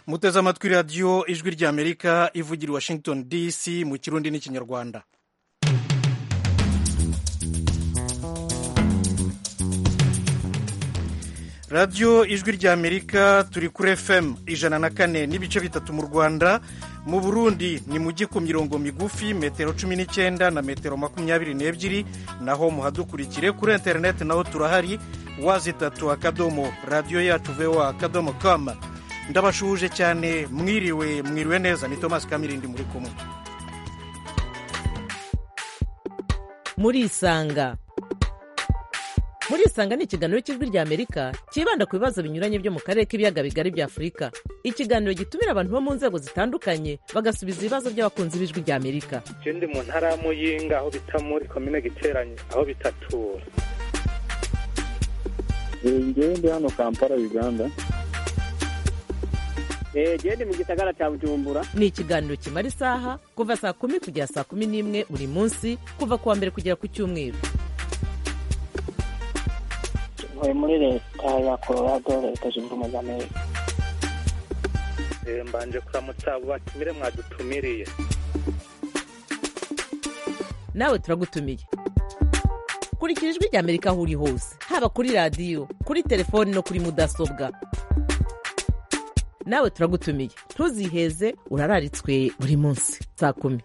muteze amatwi radiyo ijwi ry'amerika ivugira i washington dc mu kirundi n'ikinyarwanda radiyo ijwi ry'amerika turi kuri fm ijana na kane n'ibice bitatu mu rwanda mu burundi ni mu ku mirongo migufi metero cumi n'icyenda na metero makumyabiri n'ebyiri naho muhadukurikire kuri interineti naho turahari wazitatu akadomo radiyo yacu vewa akadomo kama ndabashuhuje cyane mwiriwe mwiriwe neza ni tomasi kamirindi muri kumwe murisanga murisanga ni ikiganiro cy'ijwi rya amerika cyibanda ku bibazo binyuranye byo mu karere k'ibiyaga bigari bya afurika ikiganiro gitumira abantu bo mu nzego zitandukanye bagasubiza ibibazo by'abakunzi b'ijwi rya amerika ndi mu ntara ya muyinga aho bita muri komine giteranye aho bitatura ndi hano kampala uganda genda mu gisagara cya bujumbura ni ikiganiro kimara isaha kuva saa kumi kugera saa kumi n'imwe buri munsi kuva ku wa mbere kugera ku cyumweru tuvuye muri leta ya colorado leta zunze ubumwe za amerika mbanje kuramutsa abo batumire mwadutumiriye nawe turagutumiye kurikira ijwi rya amerika aho uri hose haba kuri radiyo kuri telefoni no kuri mudasobwa nawe turagutumiye ntuziheze urararitswe buri munsi saa kumi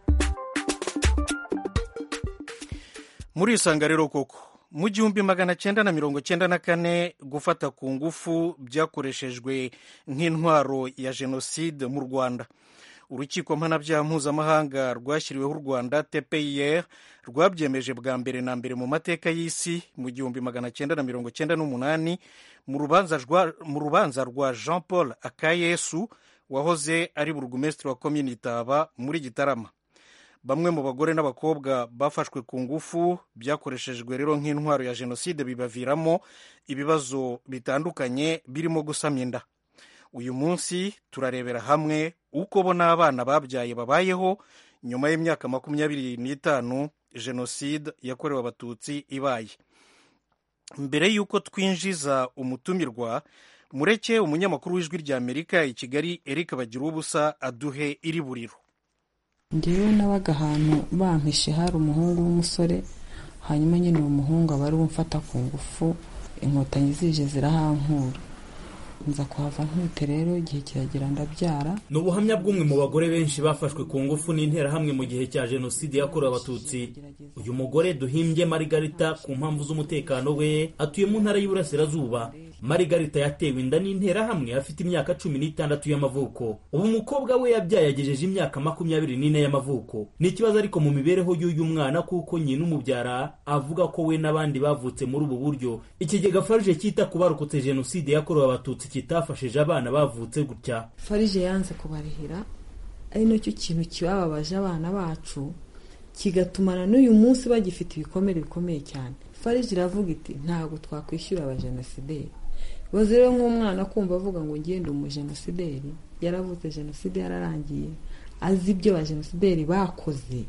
murisanga rero koko mu gihumbi magana cyenda na mirongo cyenda na kane gufata ku ngufu byakoreshejwe nk'intwaro ya jenoside mu rwanda urukiko mpanabyaha mpuzamahanga rwashyiriweho u rwanda tpir rwabyemeje bwa mbere na mbere mu mateka y'isi mu gihumbi magana cyenda na mirongo cyenda n'umunani mu rubanza rwa jean paul akayesu wahoze ari burugumesitiri wa komini itaba muri gitarama bamwe mu bagore n'abakobwa bafashwe ku ngufu byakoreshejwe rero nk'intwaro ya jenoside bibaviramo ibibazo bitandukanye birimo gusamya inda uyu munsi turarebera hamwe uko bo n'abana babyaye babayeho nyuma y'imyaka makumyabiri n'itanu jenoside yakorewe abatutsi ibaye mbere y'uko twinjiza umutumirwa mureke umunyamakuru w'ijwi rya amerika i kigali eric bagira ubusa aduhe iri buriro ngewe nabaga ahantu bampishe hari umuhungu w'umusore hanyuma nyine uwo muhungu aba ari umfata ku ngufu inkotanyi zije zirahankura nza kuhava ntute rero igihe kiragera ndabyara ni ubuhamya bw'umwe mu bagore benshi bafashwe ku ngufu n'interahamwe mu gihe cya jenoside yakorewe abatutsi uyu mugore duhimbye marigarita ku mpamvu z'umutekano we atuye mu ntara y'uburasirazuba marigarita yatewe inda n'interahamwe afite imyaka cumi n'itandatu y'amavuko ubu umukobwa we yabyaye yagejeje imyaka makumyabiri n'ine y'amavuko ni ikibazo ariko mu mibereho y'uyu mwana kuko nyina umubyara avuga ko we n'abandi bavutse muri ubu buryo ikigega farije cyita ku barokotse jenoside yakorewe abatutsi kitafashije abana bavutse gutya farije yanze kubarihira ari nacyo kintu kibababaje abana bacu kigatumana n'uyu munsi bagifite ibikomere bikomeye cyane farije iravuga iti ntabwo twakwishyura abajenosideri baze rero nk'umwana kumva avuga ngo ngende umujenosideri yaravutse jenoside yararangiye azi ibyo abajenosideri bakoze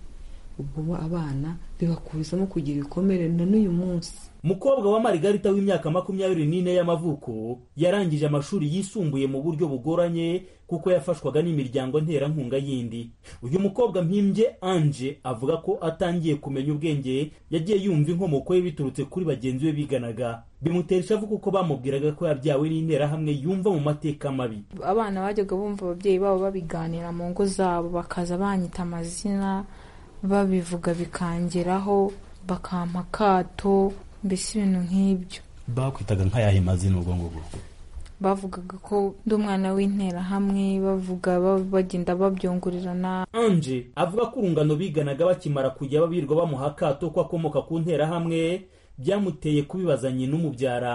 ubwo abana bibakurizamo kugira ibikomere na n'uyu munsi mukobwa wa marigarita w'imyaka makumyabiri n'ine y'amavuko yarangije amashuri yisumbuye mu buryo bugoranye kuko yafashwaga n'imiryango nterankunga yindi uyu mukobwa mpimbye anje avuga ko atangiye kumenya ubwenge yagiye yumva inkomoko ye biturutse kuri bagenzi be biganaga bimutera ishavu kuko bamubwiraga ko yabyawe n'interahamwe yumva mu mateka mabi abana bajyaga bumva ababyeyi babo babiganira mu ngo zabo bakaza banyita amazina babivuga bikangeraho bakampa akato mbese ibintu nk'ibyo bakwitaga nk'ayahe mazina ubwo ngubwo bavugaga ko ndi umwana w'interahamwe bavuga bagenda babyungurirana anje avuga ko urungano biganaga bakimara kujya babirirwa bamuha akato ko akomoka ku nterahamwe byamuteye kubibazanye n'umubyara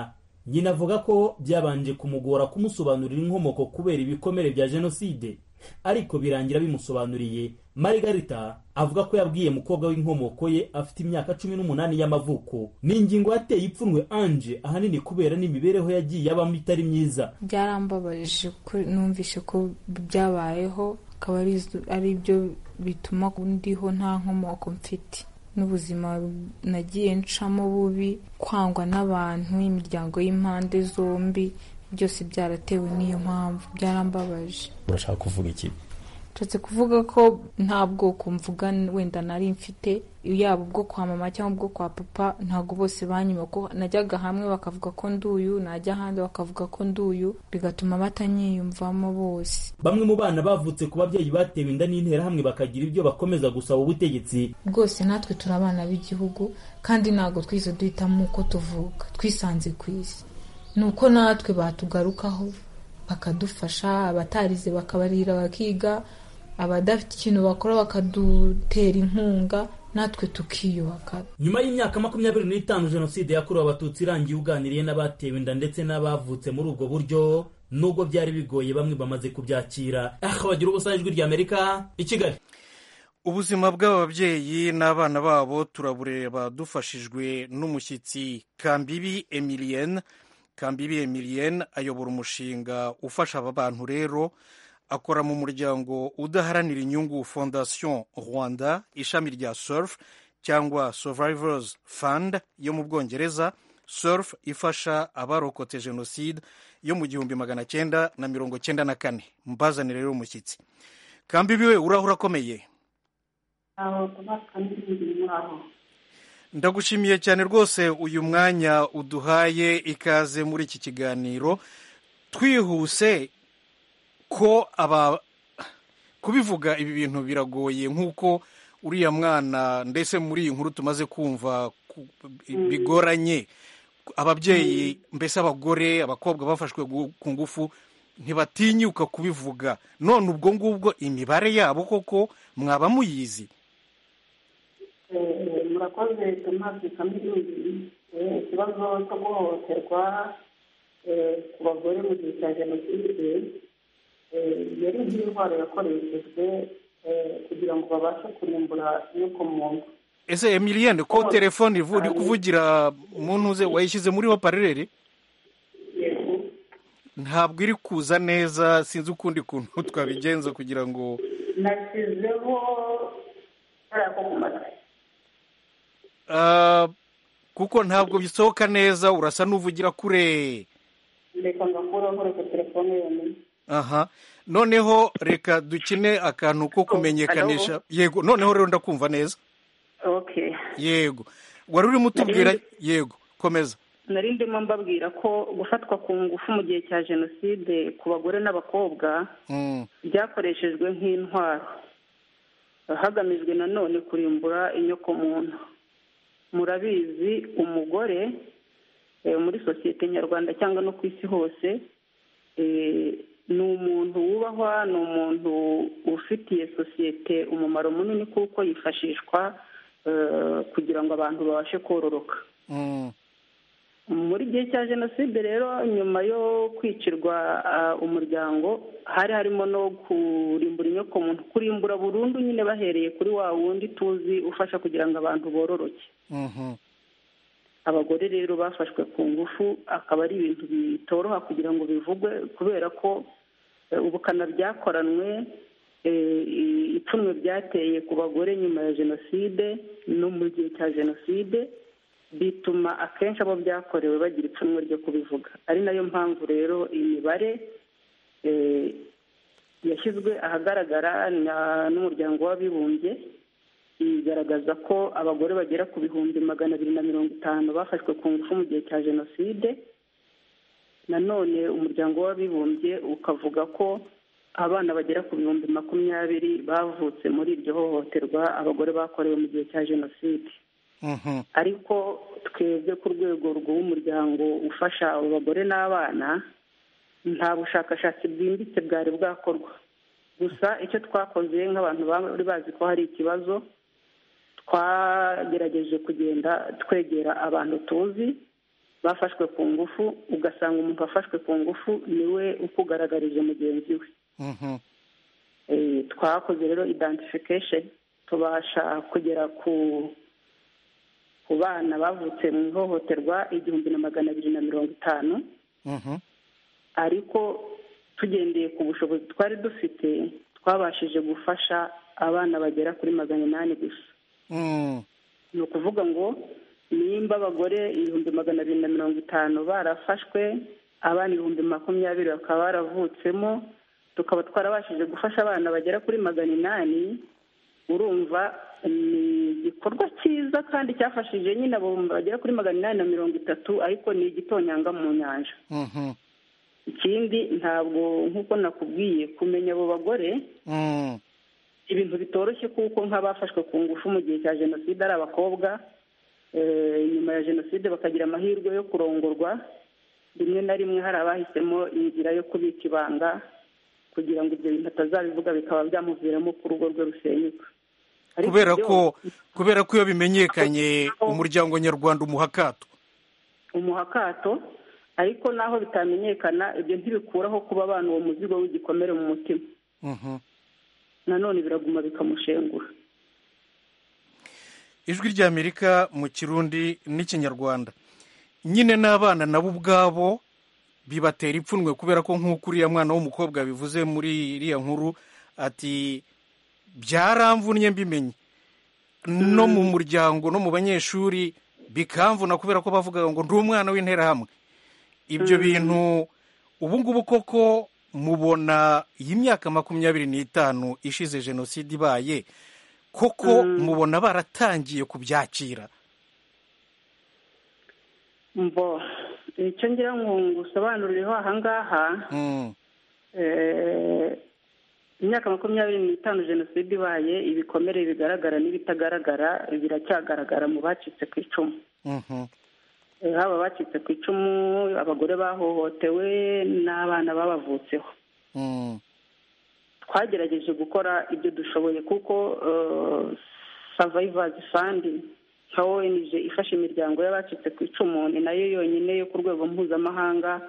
nyina avuga ko byabanje kumugora kumusobanurira inkomoko kubera ibikomere bya jenoside ariko birangira bimusobanuriye marigarita avuga ko yabwiye mukobwa w'inkomoko ye afite imyaka cumi n'umunani y'amavuko ni ingingo yateye ipfunwe anje ahanini kubera n'imibereho yagiye abamo itari myiza byarambabaje numvishe ko byabayeho akaba ari byo bituma ndiho nta nkomoko mfite n'ubuzima nagiye ncamo bubi kwangwa n'abantu imiryango y'impande zombi byose byaratewe n'iyo mpamvu byarambabaje urashaka kuvuga iki nshatse kuvuga ko nta bwoko mvuga wenda nari mfite yaba ubwo kwa mama cyangwa ubwo kwa papa ntabwo bose banyuma ko najyaga hamwe bakavuga ko nduyu najya ahandi bakavuga ko nduyu bigatuma batanyiyumvamo bose bamwe mu bana bavutse ku babyeyi batewe inda n'interahamwe bakagira ibyo bakomeza gusaba ubutegetsi bwose natwe turi abana b'igihugu kandi ntabwo twize duhitamo uko tuvuka twisanze ku isi ni uko natwe batugarukaho bakadufasha abatarize bakabarira bakiga abadafite ikintu bakora bakadutera inkunga natwe tukiyubaka nyuma y'imyaka makumyabiri n'itanu jenoside yakorewe abatutsi irangiye uganiriye n'abatewe inda ndetse n'abavutse muri ubwo buryo nubwo byari bigoye bamwe bamaze kubyakira aha bagira ubusa ijwi ry'amerika i kigali ubuzima bw'ababyeyi n'abana babo turabureba dufashijwe n'umushyitsi kambibi emilienne kambibi emilienne ayobora umushinga ufasha aba bantu rero akora mu muryango udaharanira inyungu fondation rwanda ishami rya surf cyangwa survivors fund yo mu bwongereza surf ifasha abarokotse jenoside yo mu gihumbi magana cyenda na mirongo cyenda na kane mbazanire rero umushyitsi kambi biwe urahura akomeye ndagushimiye cyane rwose uyu mwanya uduhaye ikaze muri iki kiganiro twihuse ko aba kubivuga ibi bintu biragoye nk'uko uriya mwana ndetse muri iyi nkuru tumaze kumva ku- bigoranye ababyeyi mbese abagore abakobwa bafashwe gu- ku ngufu ntibatinyuka kubivuga none ubwo ngubwo imibare yabo koko mwaba muyizi murakoze tomasi kamiliyoni ikibazo cyo guhohoterwa eh, ku bagore mu gihe cya jenoside eh, yari nk'indwara yakoreshejwe eh, kugira ngo babashe kurimbura inyokomuntu ese emiliyene ko telefone ivu- uri kuvugira mu ntuze wayishyize muriho parereri ntabwo iri kuza neza sinzi ukundi kuntu twabigenza kugira ngo nashyizeho kariya ko ku matwi Ah, kuko ntabwo bisohoka neza urasa n'uvugira kure reka ngakuraho reka telefone yonyine aha noneho reka dukine akantu ko kumenyekanisha yego noneho rero ndakumva neza okay yego wari urimo utubwira yego komeza nari ndimo mbabwira ko gufatwa ku ngufu mu gihe cya jenoside ku bagore n'abakobwa Mm, byakoreshejwe nk'intwaro hagamijwe nanone kurimbura inyokomuntu murabizi umugore eh, muri sosiyete nyarwanda cyangwa no ku isi hose eh, ni umuntu wubahwa ni umuntu ufitiye sosiyete umumaro munini kuko yifashishwa eh, kugira ngo abantu babashe kororoka mm, muri gihe cya jenoside rero nyuma yo kwicirwa ah, umuryango hari harimo no kurimbura inyokomuntu kurimbura burundu nyine bahereye kuri wa wundi tuzi ufasha kugira ngo abantu bororoke mhm, abagore rero bafashwe ku ngufu akaba ari ibintu bitoroha kugira ngo bivugwe kubera ko eh, ubukana byakoranwe eh, i- ipfunwe byateye ku bagore nyuma ya jenoside no mu gihe cya jenoside bituma akenshi abo byakorewe bagira ipfunwe ryo kubivuga ari nayo mpamvu rero imibare eh, yashyizwe ahagaragara na- n'umuryango w'abibumbye igaragaza ko abagore bagera ku bihumbi magana abiri na mirongo itanu bafashwe ku ngufu mu gihe cya jenoside nanone umuryango w'abibumbye ukavuga ko abana bagera ku bihumbi makumyabiri bavutse muri iryo hohoterwa abagore bakorewe mu gihe cya jenoside mhm, ariko twebwe ku rwego rw'umuryango ufasha abo bagore n'abana nta bushakashatsi bwimbitse bwari bwakorwa gusa icyo twakoze nk'abantu bari bazi ko hari ikibazo twagerageje kugenda twegera abantu tuzi bafashwe ku ngufu ugasanga umuntu wafashwe ku ngufu niwe ukugaragarije mugenzi we mhm, Eh, twakoze rero identification tubasha kugera ku ku bana bavutse mu ihohoterwa igihumbi na magana abiri na mirongo itanu mhm, ariko tugendeye ku bushobozi twari dufite twabashije gufasha abana bagera kuri magana inani gusa mm, ni ukuvuga ngo nimba abagore ibihumbi magana abiri na mirongo itanu barafashwe abana ibihumbi makumyabiri bakaba baravutsemo tukaba twarabashije gufasha abana bagera kuri magana inani urumva ni igikorwa cyiza kandi cyafashije nyine abo bagera kuri magana inani na mirongo itatu ariko ni igitonyanga mu nyanja ikindi ntabwo nk'uko nakubwiye kumenya abo bagore ibintu bitoroshye kuko nk'abafashwe ku ngufu mu gihe cya jenoside ari abakobwa nyuma ya jenoside bakagira amahirwe yo kurongorwa rimwe na rimwe hari abahisemo inzira yo kubika ibanga kugira ngo ibyo bintu atazabivuga bikaba byamuviramo ko urugo rwe rusenyuka kubera ko kubera ko iyo bimenyekanye umuryango nyarwanda umuha akato umuha akato ariko naho bitamenyekana ibyo ntibikuraho kuba abana uwo muzigo w'igikomere mu mutima nanone biraguma bikamushengura ijwi ry'amerika mu kirundi n'ikinyarwanda nyine n'abana nabo ubwabo bibatera ipfunwe kubera ko nk'uko uriya mwana w'umukobwa bivuze muri iriya nkuru ati byaramvunye mbimenye no mu muryango no mu banyeshuri bikamvuna kubera ko bavuga ngo ndi umwana w'interahamwe ibyo bintu ubu ngubu koko mubona iyi myaka makumyabiri n'itanu ishize jenoside ibaye koko mubona baratangiye kubyakira mbo icyo ngira ngo ngusobanurireho ahangaha imyaka makumyabiri n'itanu jenoside ibaye ibikomere bigaragara n'ibitagaragara biracyagaragara mu bacitse ku icumu haba abacitse ku icumu abagore bahohotewe n'abana babavutseho twagerageje gukora ibyo dushoboye kuko savayivazi fandi nka ONG ifasha imiryango y'abacitse ku icumu ni nayo yonyine yo ku rwego mpuzamahanga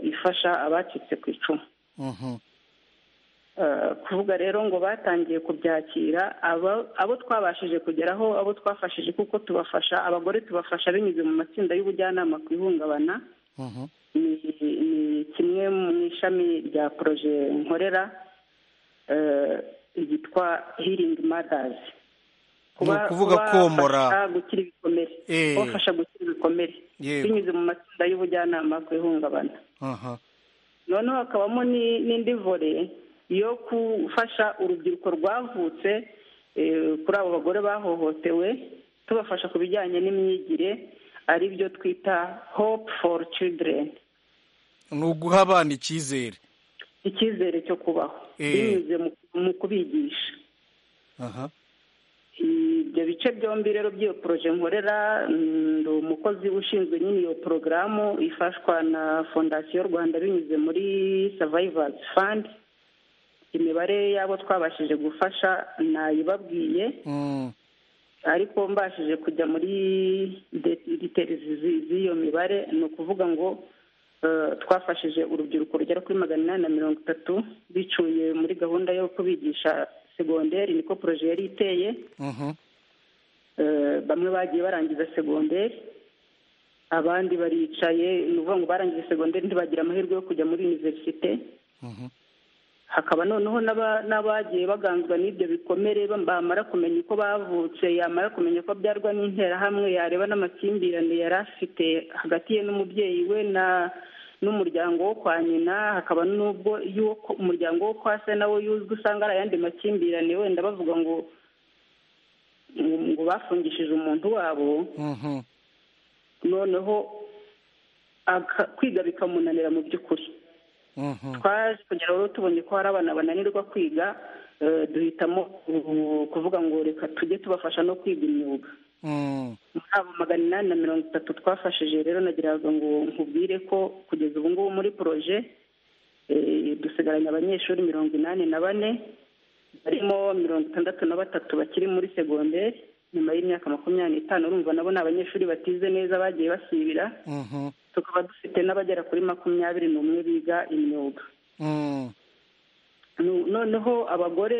ifasha abacitse ku icumu kuvuga rero ngo batangiye kubyakira abo twabashije kugeraho abo twafashije kuko tubafasha abagore tubafasha binyuze mu matsinda y'ubujyanama ku ihungabana ni kimwe mu ishami rya poroje nkorera yitwa hiringi madazi ni ukuvuga komora gukira ibikomere kubafasha gukira ibikomere binyuze mu matsinda y'ubujyanama ku ihungabana noneho hakabamo n'indi vore yo gufasha urubyiruko rwavutse kuri abo bagore bahohotewe tubafasha ku bijyanye n'imyigire ari byo twita hope for children ni uguha abana icyizere icyizere cyo kubaho binyuze mu kubigisha ibyo bice byombi rero by'iyo poroje nkorera ni umukozi ushinzwe nyine iyo porogaramu ifashwa na fondasiyo rwanda binyuze muri savayivazi fandi imibare y'abo twabashije gufasha nayibabwiye ariko mbashije kujya muri deteri z'iyo mibare ni ukuvuga ngo twafashije urubyiruko rugera kuri magana inani na mirongo itatu bicuye muri gahunda yo kubigisha segonderi niko poroje yari iteye bamwe bagiye barangiza segonderi abandi baricaye ni ukuvuga ngo barangije segonderi ntibagira amahirwe yo kujya muri univerisite hakaba noneho n'abagiye baganzwa n'ibyo bikomere bamara kumenya uko bavutse yamara kumenya ko abyarwa n'interahamwe yareba n'amakimbirane yari afite hagati ye n'umubyeyi we na n'umuryango wo kwa nyina hakaba n'ubwo y'uko umuryango wo kwa se nawo yuzwi usanga ari ayandi makimbirane wenda bavuga ngo ngo bafungishije umuntu wabo noneho kwiga bikamunanira mu by'ukuri twaje kugira rero tubonye ko hari abana bananirwa kwiga duhitamo kuvuga ngo reka tujye tubafasha no kwiga imyuga muri abo magana inani na mirongo itatu twafashije rero nagiraga ngo nkubwire ko kugeza ubu ngubu muri poroje dusigaranye abanyeshuri mirongo inani na bane barimo mirongo itandatu na batatu bakiri muri segonderi nyuma y'imyaka makumyabiri n'itanu urumva nabo ni abanyeshuri batize neza bagiye basibira tukaba dufite n'abagera kuri makumyabiri n'umwe biga imyuga noneho abagore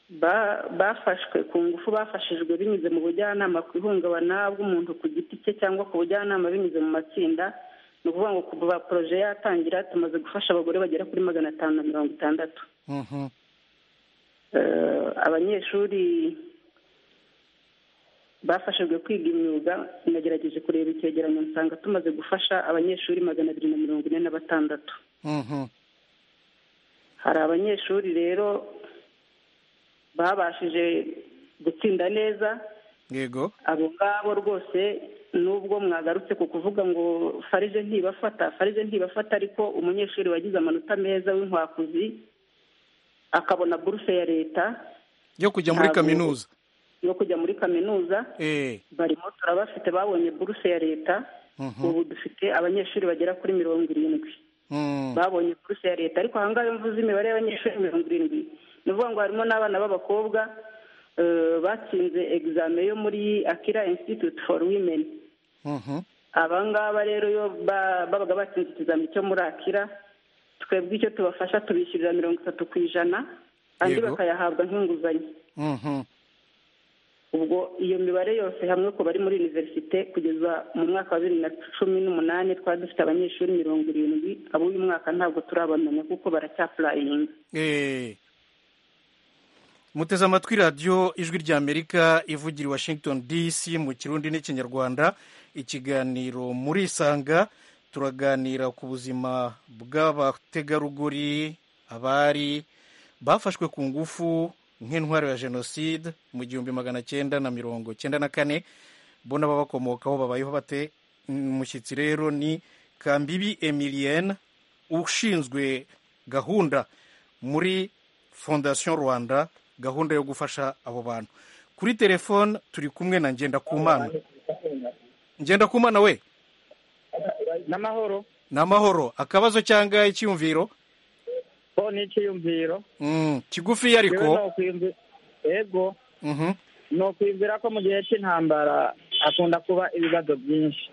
bafashwe ku ngufu bafashijwe binyuze mu bujyanama ku ihungabana bw'umuntu ku giti cye cyangwa ku bujyanama binyuze mu matsinda ni ukuvuga ngo kuva poroje yatangira tumaze gufasha abagore bagera kuri magana atanu na mirongo itandatu abanyeshuri bafashijwe kwiga imyuga nagerageje kureba icyegeranyo nsanga tumaze gufasha abanyeshuri magana abiri na mirongo ine na batandatu hari abanyeshuri rero babashije gutsinda neza yego abo ngabo rwose nubwo mwagarutse ku kuvuga ngo farije ntibafata farije ntibafata ariko umunyeshuri wagize amanota meza w'inkwakuzi akabona buruse ya leta yo kujya muri Ntabwo- kaminuza yo kujya muri kaminuza eh barimo turabafite babonye buruse ya leta mhm, ubu dufite abanyeshuri bagera kuri mirongo irindwi mm, babonye buruse ya leta ariko ahangaha iyo mvuze imibare y'abanyeshuri mirongo irindwi ni ukuvuga ngo harimo n'abana b'abakobwa eh, batsinze egizame yo muri akira institute for women mhm, abangaba rero iyo ba- babaga batsinze ikizami cyo muri akira twebwe icyo tubafasha tubishyurira mirongo itatu ku ijana andi Yego. bakayahabwa nk'inguzanyo mhm. ubwo iyo mibare yose hamwe ku bari muri univerisite kugeza mu mwaka wa bibiri na cumi n'umunani twari dufite abanyeshuri mirongo irindwi ab'uyu mwaka ntabwo turabamenya kuko baracyapurayinga Eh. muteze amatwi radiyo ijwi ry'amerika ivugira i washington dc mu kirundi n'ikinyarwanda ikiganiro muri isanga turaganira ku buzima bw'abategarugori abari bafashwe ku ngufu nk'intwaro ya jenoside mu gihumbi magana cyenda na mirongo cyenda na kane bo n'ababakomokaho babayeho bate umushyitsi rero ni kambibi emilienne ushinzwe gahunda muri fondation rwanda gahunda yo gufasha abo bantu kuri telefone turi kumwe na ngendakumana ngendakumana we n'amahoro ni amahoro akabazo cyangwa icyiyumviro bo ni icyiyumviro Mm, kigufiya Yewe ariko nokwiyumvi- yego Mhm, ni ukwibwira ko mu gihe cy'intambara hakunda kuba ibibazo byinshi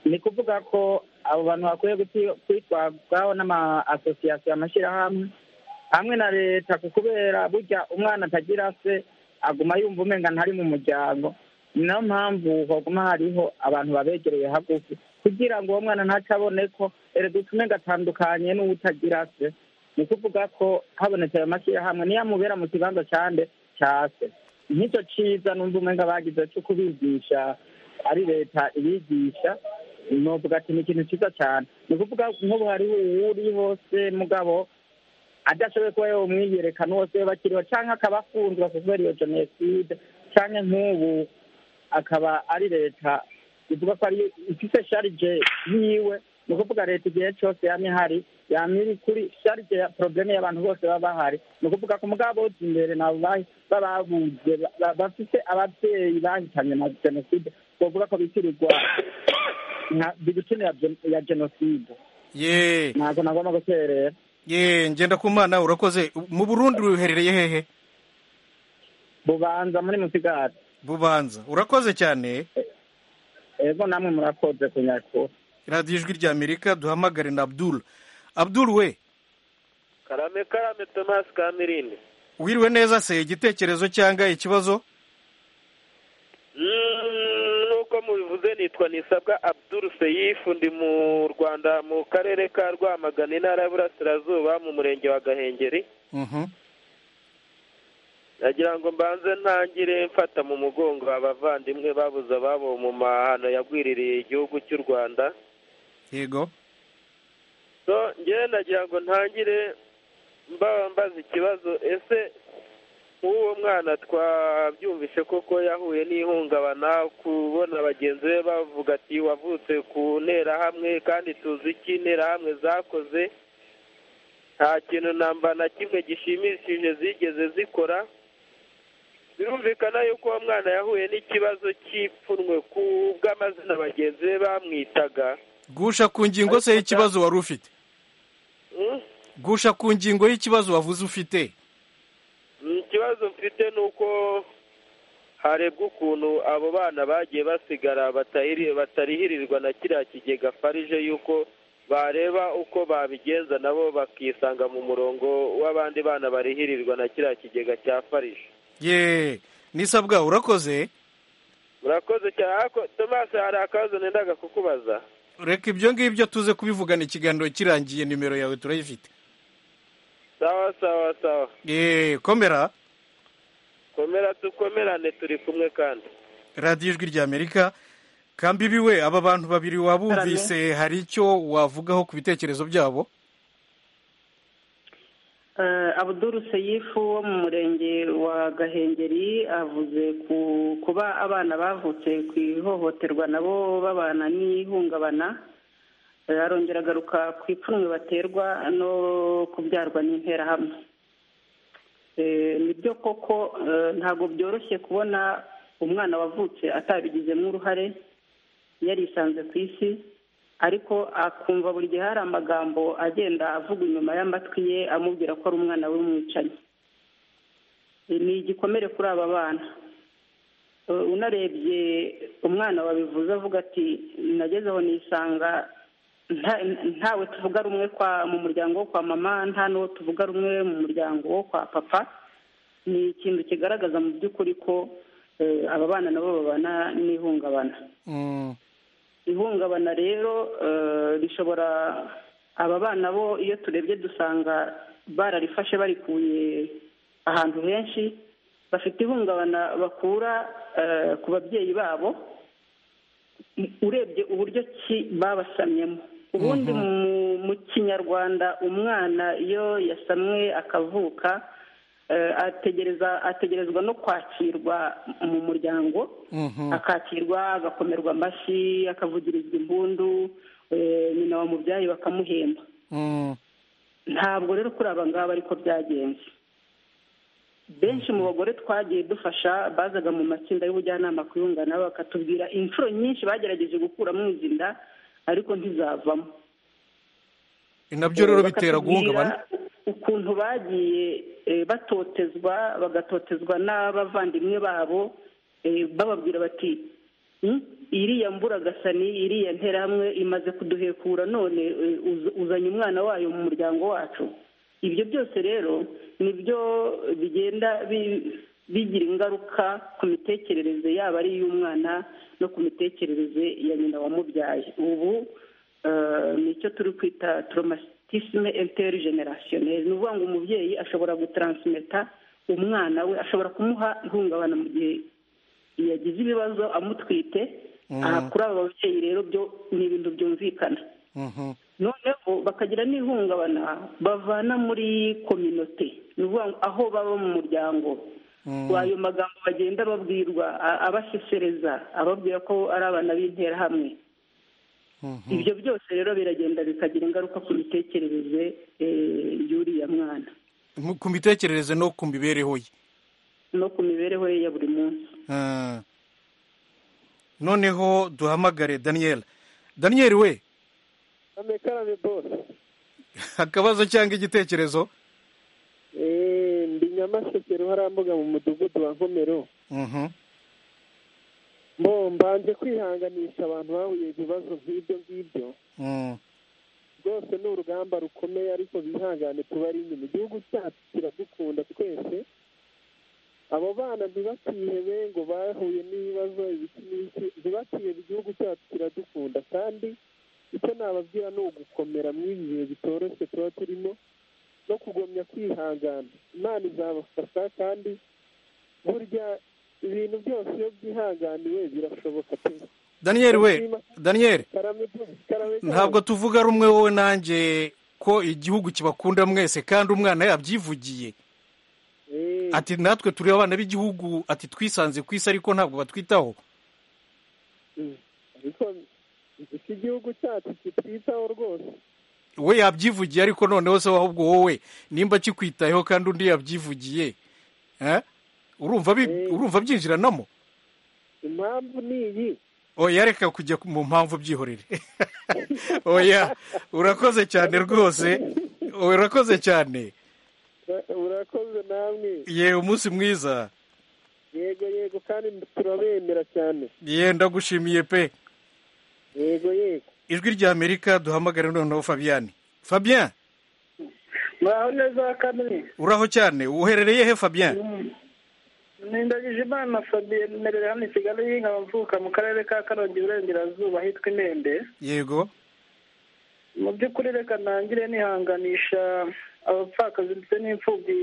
ni kuvuga ko abo bantu bakwiye guti- kwitwazwaho n'amasosiyasiyo amashyirahamwe hamwe na leta ku kubera burya umwana atagira se aguma yumva umenga ntari mu muryango ni nayo mpamvu haguma hariho abantu babegereye hagufi kugira ngo uwo mwana ntacabone ko erega umenga atandukanye n'uwutagira se ni ukuvuga ko habonetse ayo mashyirahamwe niyo amubera mu kibanza cyande cya se nk'icyo cyiza n'undi umenga bagize cyo kubigisha ari leta ibigisha novuga ati ni ikintu cyiza cyane ni ukuvuga nk'ubu hariho uwuri hose mugabo adashoboye kuba yawumwiyereka n'uwose we bakiriho cyangwa akaba afunzwe kubera iyo jenoside cyangwa nk'ubu akaba ari leta ivuga ko ariyo ifite sharije yiwe ni ukuvuga leta igihe cyose yama ihari yama iri kuri sharije ya porogaramu y'abantu bose baba bahari ni ukuvuga ko mugabo bawuzi imbere nabo bahi- bababuze ba- ba- bafite ababyeyi bahitanye na jenoside bavuga ko bitirirwa nka bigutini ya gen- ya jenoside ye ntabwo nagomba guterera ye ngendakumana urakoze mu burundi ruherereye hehe bubanza muri musigati bubanza urakoze cyane ego namwe murakoze kunyakura radiyo ijwi ry'amerika duhamagare na abdul abdul we karame karame tomasi kamirindi wiriwe neza se igitekerezo cyangwa ikibazo Mm, nk'uko mubivuze nitwa nisabwa abdul seyifu ndi mu rwanda mu karere ka rwamagana intara y'uburasirazuba mu murenge wa gahengeri Mhm. nagira ngo mbanze ntangire mfata mu mugongo abavandimwe babuze ababo mu mahano yagwiririye igihugu cy'u rwanda yego so njyewe nagira ngo ntangire mbaba mbaza ikibazo ese nk'uwo mwana twabyumvise koko yahuye n'ihungabana kubona bagenzi be bavuga ati wavutse ku nterahamwe kandi tuzi icyo interahamwe zakoze nta kintu namba na kimwe gishimishije zigeze zikora birumvikana yuko uwo mwana yahuye n'ikibazo cy'ipfunwe ku bw'amazina bagenzi be bamwitaga gusha ku ngingo se y'ikibazo wari ufite Mm? gusha ku ngingo y'ikibazo wavuze ufite Mm, ikibazo mfite ni uko harebwa ukuntu abo bana bagiye basigara batahiri- batarihirirwa na kiriya kigega farije y'uko bareba uko babigenza nabo bakisanga mu murongo w'abandi bana barihirirwa na kiriya kigega cya farije ye nisabwa urakoze murakoze cyane ariko tomasi hari akabazo nendaga kukubaza reka ibyo ngibyo tuze kubivugana ikiganiro kirangiye nimero yawe turayifite sawa sawa sawa ye komera komera dukomerane turi kumwe kandi radiyo ijwi ry'amerika kambibi we aba bantu babiri wabumvise hari icyo wavugaho ku bitekerezo byabo abuduru seyifu wo mu murenge wa gahengeri avuze ku kuba abana bavutse ku ihohoterwa nabo babana n'ihungabana arongera agaruka ku ipfunwe baterwa no kubyarwa n'interahamwe nibyo koko ntabwo byoroshye kubona umwana wavutse atabigizemo uruhare yarisanze ku isi ariko akumva buri gihe hari amagambo agenda avuga inyuma y'amatwi ye amubwira ko ari umwana w'umwicanyi ni igikomere kuri aba bana unarebye umwana wabivuze avuga ati nagezeho nisanga ntawe tuvuga rumwe mu muryango wo kwa mama nta n'uwo tuvuga rumwe mu muryango wo kwa papa ni ikintu kigaragaza mu by'ukuri ko aba bana nabo babana n'ihungabana ihungabana rero rishobora aba bana bo iyo turebye dusanga bararifashe barikuye ahantu henshi bafite ihungabana bakura ku babyeyi babo urebye uburyo ki babasamyemo ubundi mu kinyarwanda umwana iyo yasamwe akavuka ategereza ategerezwa no kwakirwa mu muryango akakirwa agakomerwa amashyi akavugirizwa impundu nyina wa mubyeyi bakamuhemba ntabwo rero kuri aba ngaba ariko byagenze benshi mu bagore twagiye dufasha bazaga mu matsinda y'ubujyanama ku yungana bakatubwira inshuro nyinshi bagerageje gukuramo izi nda ariko ntizavamo nabyo rero bitera guhungabana ukuntu bagiye batotezwa bagatotezwa n'abavandimwe babo bababwira bati iriya mburagasani iriya nterahamwe imaze kuduhekura none uzanye umwana wayo mu muryango wacu ibyo byose rero nibyo bigenda bigira ingaruka ku mitekerereze yaba ari iy'umwana no ku mitekerereze ya nyina wamubyaye ubu nicyo turi kwita toromasi tisime enteri generasiyoneri ni ukuvuga ngo umubyeyi ashobora gutaransimeta umwana we ashobora kumuha ihungabana mu gihe yagize ibibazo amutwite aha kuri aba babyeyi rero byo ni ibintu byumvikana noneho bakagira n'ihungabana bavana muri kominote ni ukuvuga ngo aho baba mu muryango ayo magambo bagenda babwirwa abasesereza ababwira ko ari abana b'interahamwe ibyo byose rero biragenda bikagira ingaruka ku mitekerereze y'uriya mwana ku mitekerereze no ku mibereho ye no ku mibereho ye ya buri munsi noneho duhamagare daniyeli daniyeli we amekarabe bose akabazo cyangwa igitekerezo ndi nyamaseke harambuga mu mudugudu wa nkomero bo mbanje kwihanganisha abantu bahuye ibibazo nk'ibyo ngibyo rwose ni urugamba rukomeye ariko bihangane tuba ari inyuma igihugu cyacu kiradukunda twese abo bana ntibakihebe ngo bahuye n'ibibazo ibiki n'ibiki ntibakihebe igihugu cyacu kiradukunda kandi icyo nababwira ni ugukomera mw'ibi bihe bitoroshye tuba turimo no kugomya kwihangana imana izabafasha kandi burya ibintu byose iyo byihanganiwe birashoboka pe daniyeli we daniyeli ntabwo tuvuga rumwe wowe nanjye ko igihugu kibakunda mwese kandi umwana yabyivugiye ati natwe turi abana b'igihugu ati twisanze ku isi ariko ntabwo batwitaho ariko iki gihugu cyacu kitwitaho rwose we yabyivugiye ariko noneho se ahubwo wowe nimba kikwitayeho kandi undi yabyivugiye urumva byinjiranamo impamvu ni iyi oya reka kujya mu mpamvu byihorere oya urakoze cyane rwose urakoze cyane urakoze namwe yewe umunsi mwiza yego yego kandi turabemera cyane yenda gushimiye pe yego yego ijwi ry'amerika duhamagare noneho fabiyani fabian muraho neza kamwe uraho cyane uherereye he fabian nindagije imana fabien merera hano i kigali y'inka mvuka mu karere ka karongi iburengerazuba hitwa imende yego mu by'ukuri reka ntangire nihanganisha abapfakazi ndetse n'imfubyi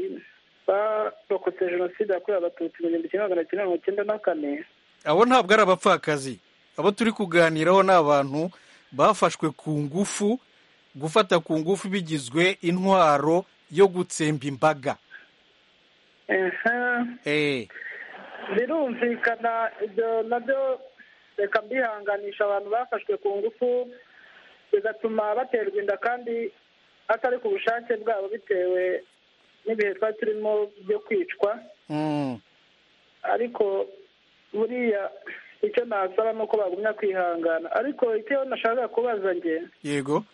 barokotse jenoside yakorewe abatutsi mu gihumbi kimwe magana cyenda mirongo icyenda na kane abo ntabwo ari abapfakazi abo turi kuganiraho ni abantu bafashwe ku ngufu gufata ku ngufu bigizwe intwaro yo gutsemba imbaga birumvikana ibyo nabyo reka mbihanganisha abantu bafashwe ku ngufu bigatuma baterwa inda kandi atari ku bushake bwabo bitewe n'ibihe twari turimo byo kwicwa ariko buriya icyo nasaba ni uko bagumya kwihangana ariko icyo nashaka kubaza nge yego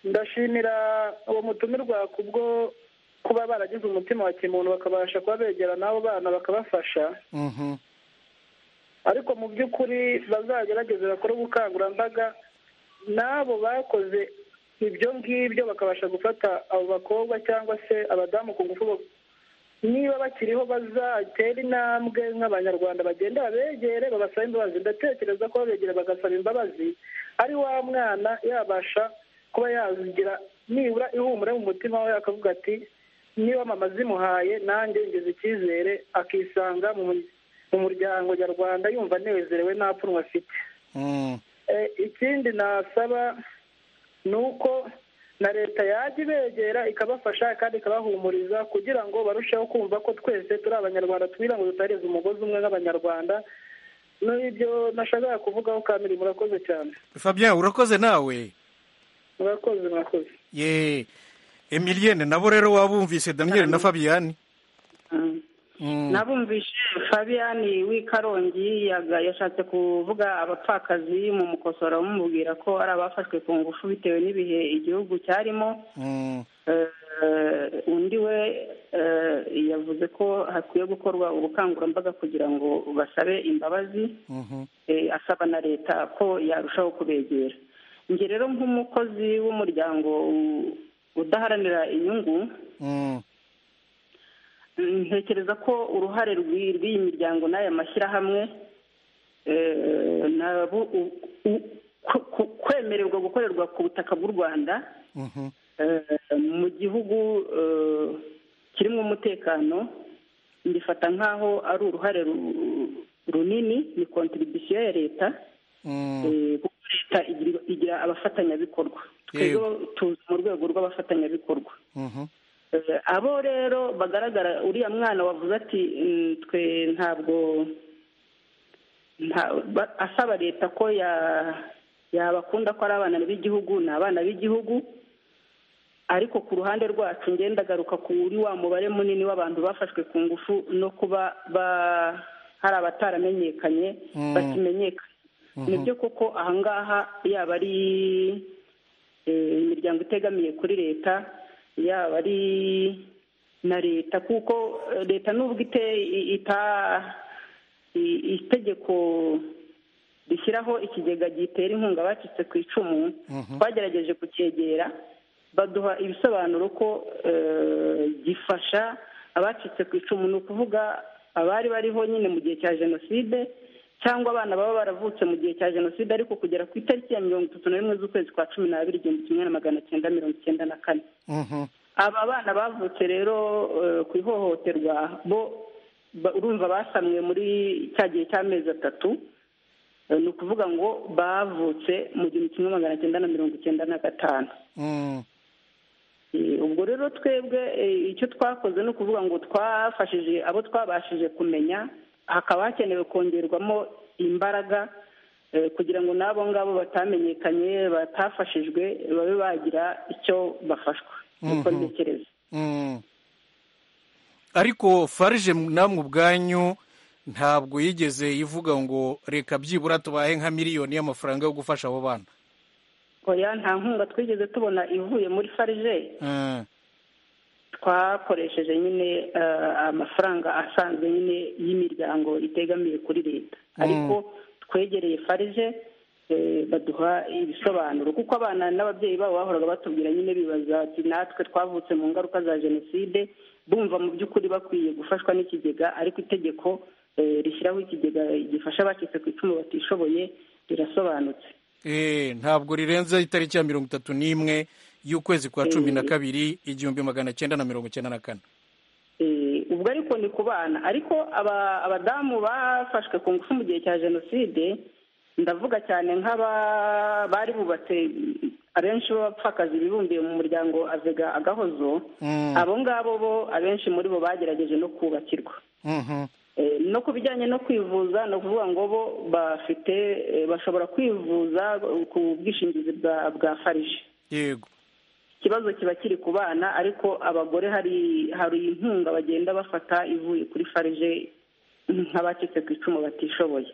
ndashimira uwo mutumirwa kubwo kuba baragize umutima wa kimuntu bakabasha kuba begera n'abo bana bakabafasha ariko mu by'ukuri bazagerageze bakore ubukangurambaga n'abo bakoze ibyo ngibyo bakabasha gufata abo bakobwa cyangwa se abadamu ku ngufu niba bakiriho bazatere intambwe nk'abanyarwanda bagenda babegere babasaba imbabazi ndatekereza ko babegera bagasaba imbabazi ari wa mwana yabasha kuba yazigira nibura ihumure mu mutima we akavuga ati niba mama zimuhaye nanjye ngeze icyizere akisanga mu muryango nyarwanda yumva anezerewe nta pfunwe afite ikindi nasaba ni uko na leta yajya ibegera ikabafasha kandi ikabahumuriza kugira ngo barusheho kumva ko twese turi abanyarwanda twira ngo dutahereza umugozi umwe nk'abanyarwanda n'ibyo nashakaga kuvugaho kamiri murakoze cyane fabien urakoze nawe murakoze murakoze ye emiliyene nabo rero wabumvise damiyeli na fabiyani nabumvishe fabiyani w'ikarongi yashatse kuvuga abapfakazi mu mukosora bamubwira ko ari abafashwe ku ngufu bitewe n'ibihe igihugu cyarimo undi we yavuze ko hakwiye gukorwa ubukangurambaga kugira ngo basabe imbabazi asaba na leta ko yarushaho kubegera njye rero nk'umukozi w'umuryango udaharanira inyungu ntekereza ko uruhare rw'iyi miryango n'aya mashyirahamwe kwemererwa gukorerwa ku butaka bw'u rwanda mu gihugu kirimo umutekano ngifata nk'aho ari uruhare runini ni kontiribisiyo ya leta kuko leta igira abafatanyabikorwa twebwe tuzi mu rwego rw'abafatanyabikorwa abo rero bagaragara uriya mwana wavuze ati twe ntabwo asaba leta ko yabakunda ko ari abana b'igihugu ni abana b'igihugu ariko ku ruhande rwacu ngenda agaruka kuri wa mubare munini w'abantu bafashwe ku ngufu no kuba hari abataramenyekanye bakimenyekana ni byo koko ahangaha yaba ari imiryango itegamiye kuri leta yaba ari na leta kuko leta nubwo ita itegeko rishyiraho ikigega gitera inkunga abacitse ku icumu twagerageje kucyegera baduha ibisobanuro ko gifasha abacitse ku icumu ni ukuvuga abari bariho nyine mu gihe cya jenoside cyangwa abana baba baravutse mu gihe cya jenoside ariko kugera ku itariki ya mirongo itatu na rimwe z'ukwezi kwa cumi n'abiri igihumbi kimwe na magana cyenda mirongo icyenda na kane aba bana bavutse rero ku ihohoterwa bo urumva basamwe muri cya gihe cy'amezi atatu ni ukuvuga ngo bavutse mu gihumbi kimwe magana cyenda na mirongo icyenda na gatanu ubwo rero twebwe icyo twakoze ni ukuvuga ngo twafashije abo twabashije kumenya hakaba hakenewe kongerwamo imbaraga kugira ngo n'abo ngabo batamenyekanye batafashijwe babe bagira icyo bafashwa niko ntekereza ariko farije namwe ubwanyu ntabwo yigeze ivuga ngo reka byibura tubahe nka miliyoni y'amafaranga yo gufasha abo bana oya nta nkunga twigeze tubona ivuye muri farije twakoresheje nyine amafaranga asanzwe nyine y'imiryango itegamiye kuri leta ariko twegereye farije baduha ibisobanuro kuko abana n'ababyeyi babo bahoraga batubwira nyine bibaza ati natwe twavutse mu ngaruka za jenoside bumva mu by'ukuri bakwiye gufashwa n'ikigega ariko itegeko rishyiraho ikigega gifasha abacitse ku icumu batishoboye rirasobanutse ntabwo rirenze itariki ya mirongo itatu n'imwe y'ukwezi kwa cumi na kabiri igihumbi magana cyenda na mirongo icyenda na kane ubwo ariko ni ku bana ariko abadamu bafashwe ku ngufu mu gihe cya jenoside ndavuga cyane nk'aba bari bubatse abenshi b'abapfakazi bibumbiye mu muryango avega agahozo abo ngabo bo abenshi muri bo bagerageje no kubakirwa no ku bijyanye no kwivuza ni ukuvuga ngo bo bafite bashobora kwivuza ku bwishingizi bwa farije yego ikibazo kiba kiri ku bana ariko abagore hari hari inkunga bagenda bafata ivuye kuri farije nk'abacitse ku icumu batishoboye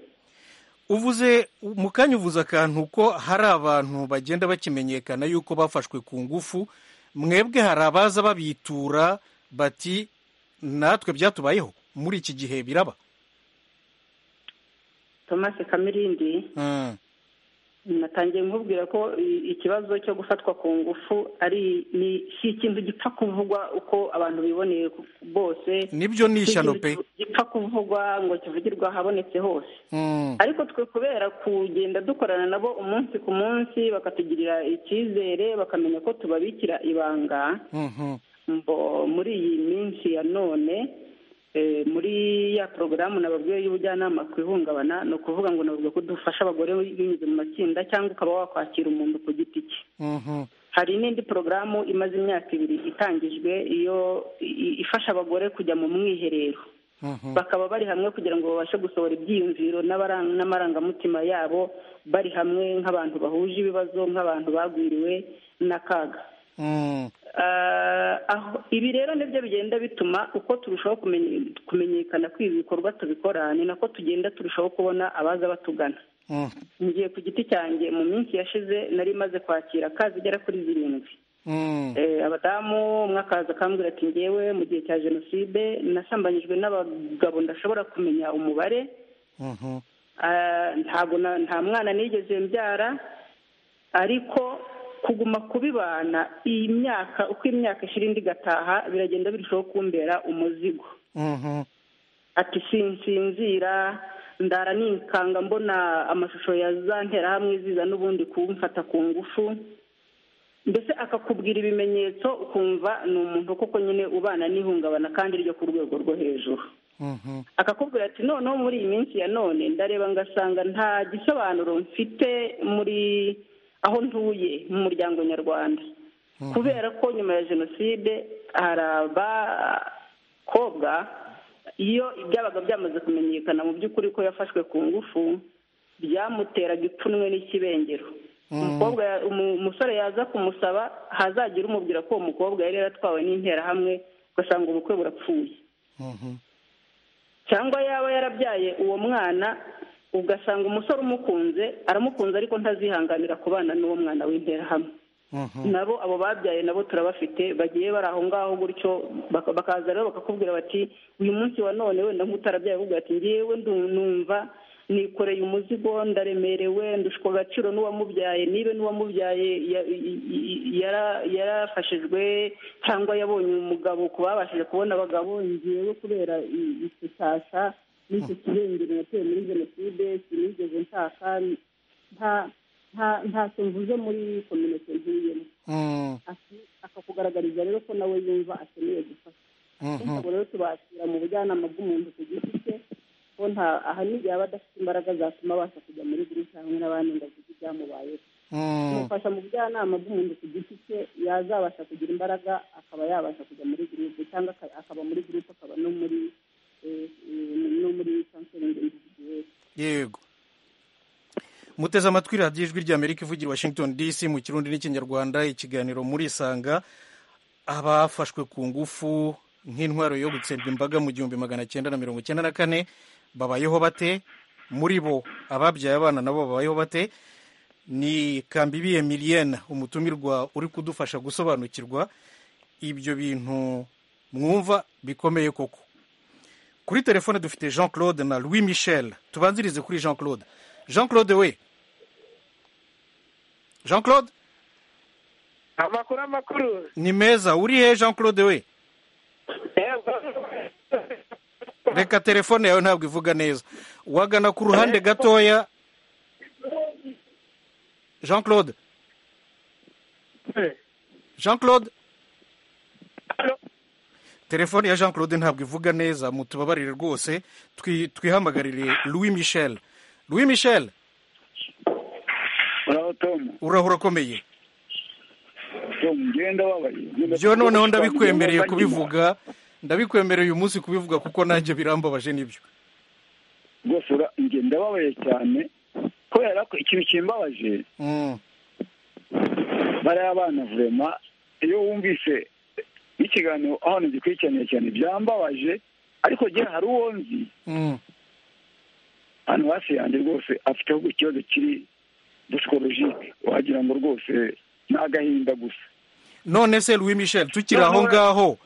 uvuze mu kanya uvuze akantu ko hari abantu bagenda bakimenyekana yuko bafashwe ku ngufu mwebwe hari abaza babitura bati natwe byatubayeho muri iki gihe biraba thomas kamirindi natangiye nkubwira ko ikibazo cyo gufatwa ku ngufu ari ni si ikintu gipfa kuvugwa uko abantu biboneye bose nibyo ni ishyano pe gipfa kuvugwa ngo kivugirwe ahabonetse hose ariko twe kubera kugenda dukorana nabo umunsi ku munsi bakatugirira icyizere bakamenya ko tubabikira ibanga muri iyi minsi ya none muri ya porogaramu nababwiye y'ubujyanama ku ihungabana ni ukuvuga ngo nababwiye ko dufasha abagore binyuze mu matsinda cyangwa ukaba wakwakira umuntu ku giti cye hari n'indi porogaramu imaze imyaka ibiri itangijwe iyo ifasha abagore kujya mu mwiherero bakaba bari hamwe kugira ngo babashe gusohora ibyiyumviro n'amarangamutima yabo bari hamwe nk'abantu bahuje ibibazo nk'abantu bagwiriwe n'akaga ibi rero nibyo bigenda bituma uko turushaho kumenyekana kw'ibi bikorwa tubikora ni nako tugenda turushaho kubona abaza batugana ngiye ku giti cyanjye mu minsi yashize nari imaze kwakira akazi igera kuri zirindwi abadamu umwe akaza akambwira ati ngewe mu gihe cya jenoside nasambanyijwe n'abagabo ndashobora kumenya umubare nta mwana nigeze mbyara ariko kuguma kubibana iyi myaka uko imyaka ishira indi igataha biragenda birushaho kumbera umuzigo ati sinsinzira ndara nikanga mbona amashusho ya za nterahamwe ziza n'ubundi kumfata ku ngufu mbese akakubwira ibimenyetso ukumva ni umuntu koko nyine ubana n'ihungabana kandi ryo ku rwego rwo hejuru akakubwira ati noneho muri iyi minsi ya none ndareba ngasanga nta gisobanuro mfite muri aho ntuye mu muryango nyarwanda kubera ko nyuma ya jenoside hari abakobwa iyo byabaga byamaze kumenyekana mu by'ukuri ko yafashwe ku ngufu byamuteraga ipfunwe n'ikibengero umukobwa umusore yaza kumusaba hazagira umubwira ko uwo mukobwa yari yaratwawe n'interahamwe ugasanga ubukwe burapfuye cyangwa yaba yarabyaye uwo mwana ugasanga umusore umukunze aramukunze ariko ntazihanganira kubana n'uwo mwana w'interahamwe nabo abo babyaye nabo turabafite bagiye bari aho ngaho gutyo bakaza rero bakakubwira bati uyu munsi wa none wenda nk'utarabyaye ahubwo ati ngewe numva nikoreye umuzigo ndaremerewe ndushwa agaciro n'uwamubyaye niba n'uwamubyaye yarafashijwe cyangwa yabonye umugabo ku babashije kubona abagabo ngewe kubera isasha n'icyo kirengera natewe muri jenoside sinigeze nshaka ntacyo mvuze muri kominote ntuyemo akakugaragariza rero ko nawe yumva akeneye gufasha ntabwo rero tubakira mu bujyanama bw'umuntu ku giti cye ko nta aha n'igihe aba adafite imbaraga zatuma abasha kujya muri gurisha hamwe n'abandi ngo avuge ibyamubayeho kumufasha mu bujyanama bw'umuntu ku giti cye yazabasha kugira imbaraga akaba yabasha kujya muri gurupe cyangwa akaba muri gurupe akaba no muri no muri yego muteze amatwi radiyo ijwi ry'amerika ivugira washington dc mu kirundi n'ikinyarwanda ikiganiro muri isanga abafashwe ku ngufu nk'intwaro yo gutsembwa imbaga mu gihumbi magana cyenda na mirongo icyenda na kane babayeho bate muri bo ababyaye abana nabo babayeho bate ni kambibiye miliyene umutumirwa uri kudufasha gusobanukirwa ibyo bintu mwumva bikomeye koko kuri telefone dufite jean claude na louis michel tubanzirize kuri jean claude jean claude we jean claude amakuru amakuru ni meza uri he jean claude we reka telefone yawe ntabwo ivuga neza wagana ku ruhande gatoya jean claude jean claude telefone ya jean claude ntabwo ivuga neza mutubabarire rwose twihamagarire louis michel louis michel uraho tomu uraho urakomeye tomu ngenda wabaye byo noneho ndabikwemereye kubivuga ndabikwemereye uyu munsi kubivuga kuko nanjye birambabaje nibyo rwose ngenda wabaye cyane kubera ko ikintu kimbabaje bariya abana vurema iyo wumvise ikiganiro hano gikurikiraniye cyane byambabaje ariko gera hari uwo nzi hano hasi yanjye rwose afiteho ikibazo kiri dusikologike wagira ngo rwose ni agahinda gusa none se louis michel tukiri aho ngaho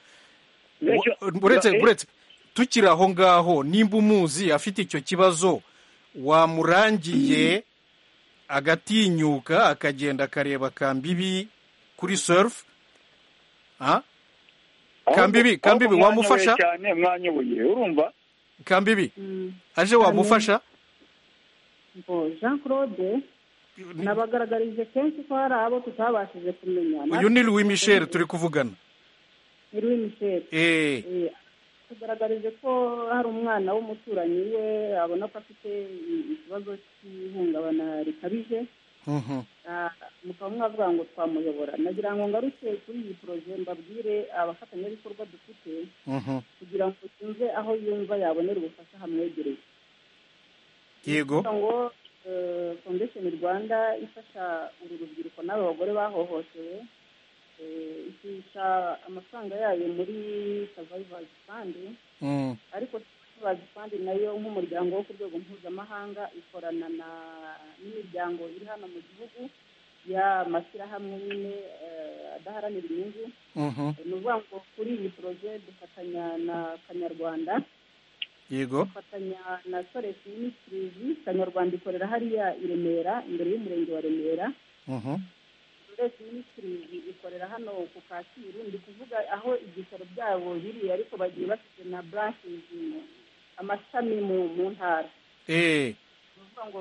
uretse tukiri aho ngaho nimba umuzi afite icyo kibazo wamurangiye agatinyuka akagenda akareba kambibi kuri serufu kambibi kambibi wamufasha cyane mwanyoboye urumva kambibi aje wamufasha jean claude nabagaragarije kenshi ko hari abo tutabashije kumenya uyu ni louis michel turi kuvugana ni louis michel tugaragarije ko hari umwana w'umuturanyi we abona ko afite ikibazo cy'ihungabana rikabije mukaba mwavuga ngo twamuyobora nagira ngo ngaruke kuri iyi poroje mbabwire abafatanyabikorwa dufite kugira ngo yumve aho yumva yabonera ubufasha hamwegereye yego ngo fondesheni rwanda ifasha uru rubyiruko n'aba bagore bahohotewe ishyushya amafaranga yayo muri savayivazi fandi ariko savayivazi fandi nayo nk'umuryango wo ku rwego mpuzamahanga ikorana n'imiryango iri hano mu gihugu y'amashyirahamwe nyine adaharanira inyungu ni ukuvuga ngo kuri iyi poroje dufatanya na kanyarwanda yego dufatanya na soresi minisitirizi kanyarwanda ikorera hariya i remera imbere y'umurenge wa remera mbese minisitiri ikorera hano ku kacyiru ndi kuvuga aho ibyicaro byabo biri ariko bagiye bafite na buranshi amashami mu ntara ni ukuvuga ngo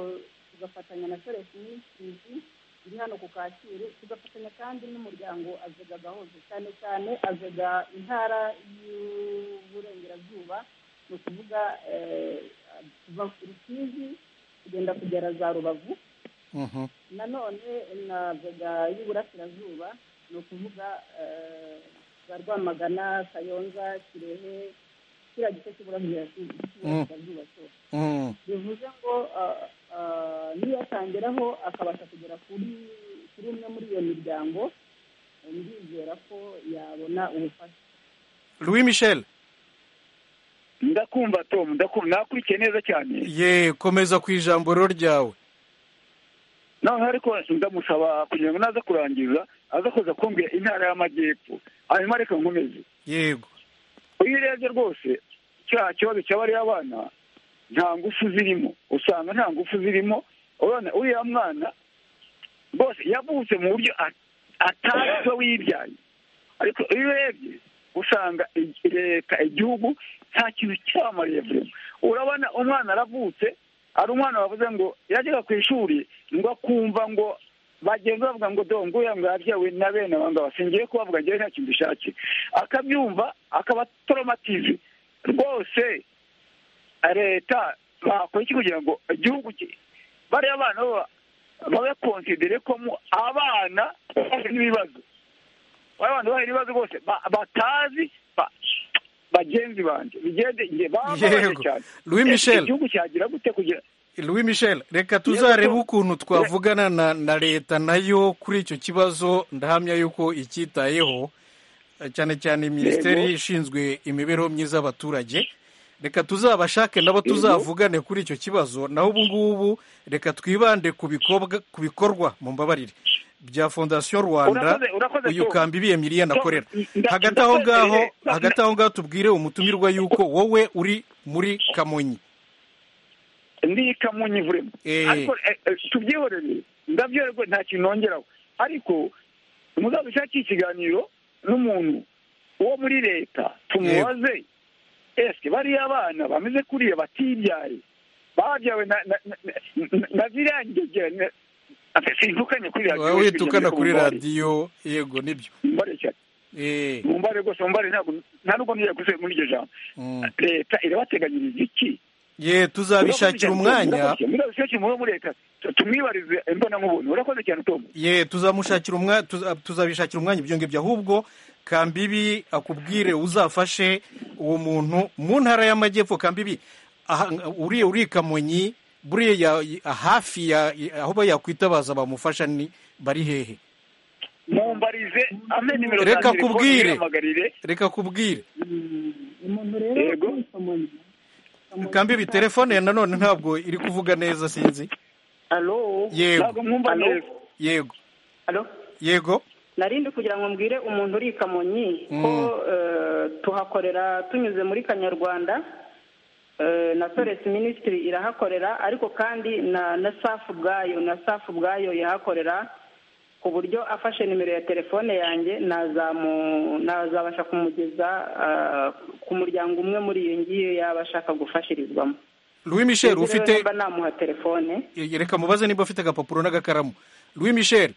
tugafatanya na soresi minisitirizi iri hano ku kacyiru tugafatanya kandi n'umuryango azega gahoze cyane cyane azega intara y'uburengerazuba ni ukuvuga kuva ku rusizi kugenda kugera za rubavu nanone navuga y'uburasirazuba ni ukuvuga za rwamagana kayonza kirehe kiriya gice cy'uburasirazuba cyose bivuze ngo niyo atangeraho akabasha kugera kuri kuri umwe muri iyo miryango ndizera ko yabona ubufasha louis michel ndakumva tom ndakumva nakurikiye neza cyane ye komeza ku ijambo rero ryawe noneho ariko ndamusaba kugira ngo naza kurangiza aza kuza kumbwira intara y'amajyepfo hanyuma reka nkomeze yego iyo urebye rwose cya kibazo cy'abariya abana nta ngufu zirimo usanga nta ngufu zirimo urabona uriya mwana rwose yavutse mu buryo atari we wibyaye ariko iyo urebye usanga leta igihugu nta kintu cyamariye vuba urabona umwana aravutse hari umwana wavuze ngo yajyaga ku ishuri ngo akumva ngo bagenzi bavuga ngo dongo uriya ngo yabyawe na bene aba ngaba singiye kubavuga ngewe nta kintu dushake akabyumva akaba toromatize rwose leta bakora iki kugira ngo igihugu bariya bana babe konsidere ko abana bafite n'ibibazo bariya bana bafite ibibazo rwose batazi bagenzi banjye bigende bababaje cyane louis michel igihugu cyagira gute kugira louis michel reka tuzarebe ukuntu twavugana na na leta nayo kuri icyo kibazo ndahamya yuko icyitayeho cyane cyane minisiteri ishinzwe imibereho myiza y'abaturage reka tuzabashake nabo tuzavugane kuri icyo kibazo naho ubu ngubu reka twibande ku bikorwa mu mbabarire bya fondasiyo rwanda uyu kamba ibiye miliyoni akorera hagati aho ngaho hagati aho ngaho tubwire umutumirwa yuko wowe uri muri kamonyi ndi kamonyi vurema ariko tubyihorere ndabyorerwe nta kintu nongeraho ariko muzabishake ikiganiro n'umuntu wo muri leta tumubaze esike bariya abana bameze kuriya batibyaye babyawe na ziriya ngegera witukana kuri radiyo yego nibyo mumbare rwose mumbare ntabwo nta nubwo ntiya gusubiye muri iryo jambo leta irabateganyiriza iki ye tuzabishakira umwanya tumwibarize imbonankubone urakoze cyane tom ye tuzamushakira umwanya tuzabishakira umwanya ibyo ngibyo ahubwo kambibi akubwire uzafashe uwo muntu mu ntara y'amajyepfo kambibi uriya uri kamonyi buriya hafi aho yakwitabaza bamufasha ni bari hehe mumbarize ame nimero reka zanjye kubwire mpamagarire reka kubwire umuntu rero kambibi telefone nanone ntabwo iri kuvuga neza sinzi alo yego Alo? yego Alo? yego narindi kugira ngo mbwire umuntu uri i kamonyi ko eh, tuhakorera tunyuze muri kanyarwanda eh, na toresi minisitiri irahakorera ariko kandi na na safu ubwayo na safu ubwayo ihakorera ku buryo afashe nimero ya telefone yanjye nazamu- nazabasha kumugeza eh, ku muryango umwe muri iyo ngiyo yaba ashaka gufashirizwamo louis michel Sinzi rero ufite niba namuha telefone Eh, reka mubaze niba ufite agapapuro n'agakaramu louis michel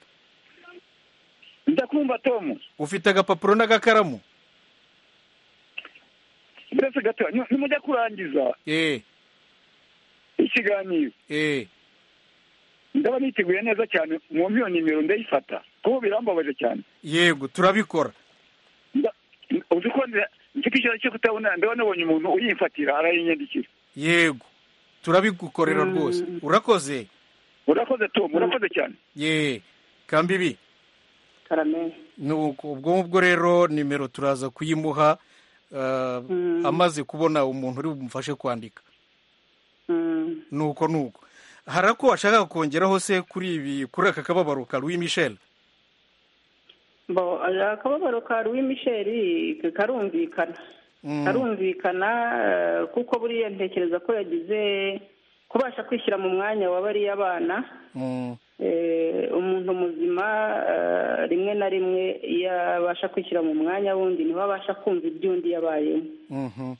ndakumva tom ufite agapapuro n'agakaramu mbese gato ni- nimujya kurangiza eh ikiganiro eh ndaba niteguye neza cyane mwumve iyo nimero ndayifata kuko birambabaje cyane yego turabikora uzi ko nzi- nzi ko ikibazo cyo kutabona ndabona nabonye umuntu uyimfatira arayinyandikira yego turabigukorera rwose urakoze urakoze tom urakoze cyane ye kambibi karame nuko ubwo ngubwo rero nimero turaza kuyimuha eh, amaze kubona umuntu uri bumufashe kwandika nuko nuko hari ako ashaka kongeraho se kuri ibi kuri aka kababaro ka louis michel bo akababaro ka louis michel karumvikana karumvikana eh, kuko buriya ntekereza ko yagize kubasha kwishyira mu mwanya wa bariya bana eh, umuntu muzima eh, rimwe na rimwe iyo abasha kwishyira mu mwanya wundi niho abasha kumva iby'undi yabayemo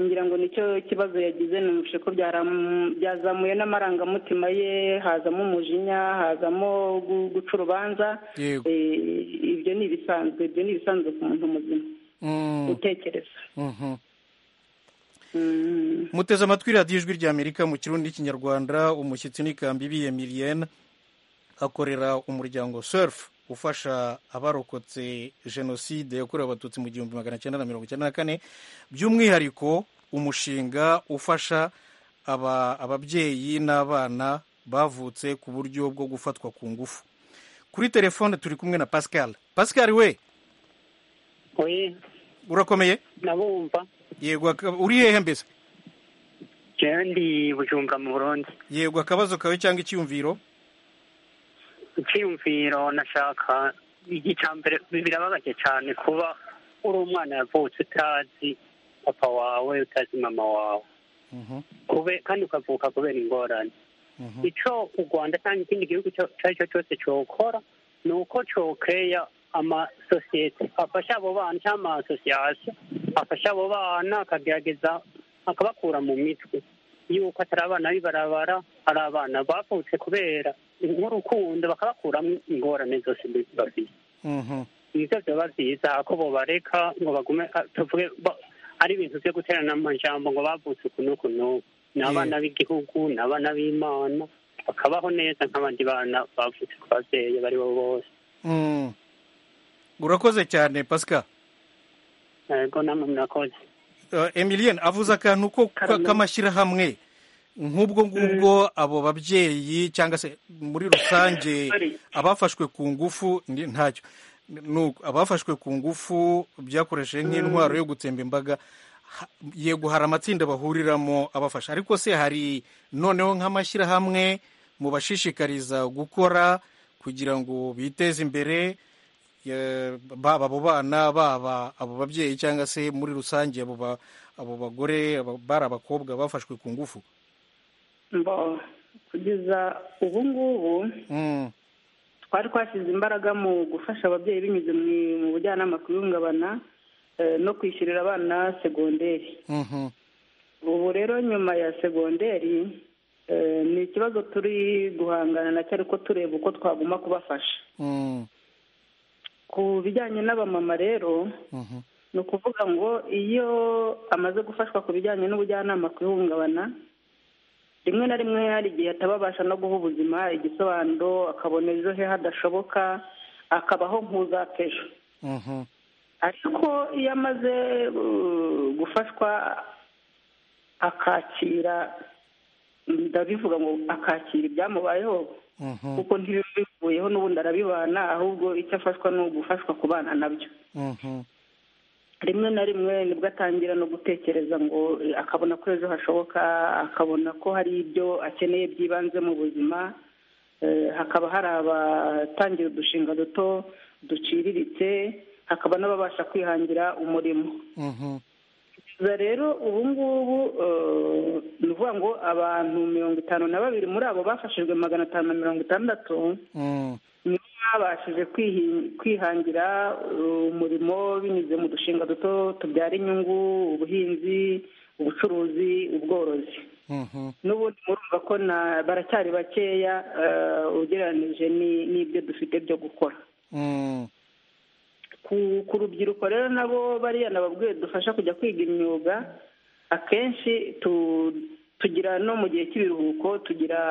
ngira ngo nicyo kibazo yagize numvise ko byaram- byazamuye n'amarangamutima ye hazamo umujinya hazamo gu- guca urubanza Yego. Eh, ibyo ni ibisanzwe ibyo ni ibisanzwe ku muntu muzima Mm. utekereza Mhm. Mm. muteze amatwi radiyo ijwi ry'amerika mu kirundi n'ikinyarwanda umushyitsi n'ikambi biye miliyene akorera umuryango surf ufasha abarokotse jenoside yakorewe abatutsi mu gihumbi magana cyenda na mirongo icyenda na kane by'umwihariko umushinga ufasha aba- ababyeyi n'abana bavutse ku buryo bwo gufatwa ku ngufu kuri telefone turi kumwe na pascal pascal we we urakomeye ndabumva yego aka- uri hehe mbese jewe ndi bujumba mu burundi yego akabazo kawe cyangwa icyumviro icyiyumviro nashaka igicambere birababaje cyane kuba uri umwana yavutse utazi papa wawe utazi mama wawe kube kandi ukavuka kubera ingorane icyo u rwanda cyangwa ikindi gihugu icyo ari cyo cyose cyokora ni uko cyokeya amasosiyete afasha abo bana cyangwa amasosiyasiyo afasha abo bana akagerageza akabakura mu mitwe yuko atari abana b'ibarabara ari abana bavutse kubera nk'urukundo bakabakuramo ingorane zose bafite ibyo byaba byiza ko bobareka ngo bagume ah, tuvuge ba- ari ibintu byo guterana amajambo ngo bavutse uku n'uku n'uku ni abana b'igihugu ni abana b'imana bakabaho neza nk'abandi bana bavutse ku babyeyi bari bo bose Mm. urakoze cyane pascal yego namwe murakoze uh, emilien avuze akantu ko ka- k'amashyirahamwe nk'ubwo ngubwo abo babyeyi cyangwa se muri rusange abafashwe ku ngufu ndi- ntacyo Nuko abafashwe ku ngufu byakoresheje nk'intwaro yo gutsemba imbaga ha- yego hari amatsinda bahuriramo abafasha ariko se hari noneho nk'amashyirahamwe mubashishikariza gukora kugira ngo biteze imbere ya- baba abo bana baba abo babyeyi cyangwa se muri rusange abo ba- abo bagore aba- bari abakobwa bafashwe ku ngufu mbo kugeza ubu ngubu Mm, twari twashyize imbaraga mu gufasha ababyeyi binyuze mu- mu bujyanama ku ihungabana eh, no kwishyurira abana segonderi mhm, ubu rero nyuma ya segonderi eh, ni ikibazo turi guhangana nacyo ariko tureba uko twaguma kubafasha mm, ku bijyanye n'abamama rero ni ukuvuga ngo iyo amaze gufashwa ku bijyanye n'ubujyanama ku ihungabana rimwe na rimwe hari igihe ataba abasha no guha ubuzima igisobanuro akabona ejo he hadashoboka akabaho nk'uzakejo ariko iyo amaze uh, gufashwa akakira ndabivuga ngo akakira ibyamubayeho kuko ntibivuyeho n'ubundi arabibana ahubwo icyo afashwa ni ugufashwa kubana nabyo rimwe na rimwe nibwo atangira no gutekereza ngo akabona ko ejo hashoboka akabona ko hari ibyo akeneye byibanze mu buzima hakaba hari abatangira udushinga duto duciriritse hakaba n'ababasha kwihangira umurimo rero ubu ngubu ni ukuvuga ngo abantu mirongo itanu na babiri muri abo bafashijwe magana atanu na mirongo itandatu nibo babashije kwihangira umurimo binyuze mu dushinga duto tubyara inyungu ubuhinzi ubucuruzi ubworozi n'ubundi murumva ko baracyari bakeya ugereranije n'ibyo dufite byo gukora ku rubyiruko rero nabo bariya nababwiye dufasha kujya kwiga imyuga akenshi tugira no mu gihe cy'ibiruhuko tugira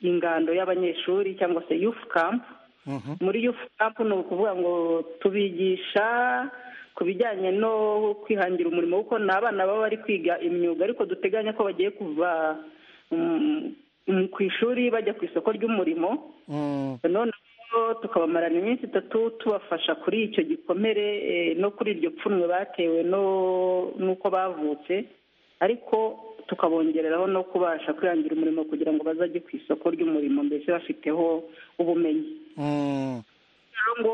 ingando y'abanyeshuri cyangwa se yufu kampu muri yufu kampu ni ukuvuga ngo tubigisha ku bijyanye no kwihangira umurimo kuko ni abana baba bari kwiga imyuga ariko duteganya ko bagiye kuva ku ishuri bajya ku isoko ry'umurimo none tukabamarana iminsi itatu tubafasha kuri icyo gikomere no kuri iryo pfunwe batewe n'uko bavutse ariko tukabongereraho no kubasha kwihangira umurimo kugira ngo bazajye ku isoko ry'umurimo mbese bafiteho ubumenyi ngo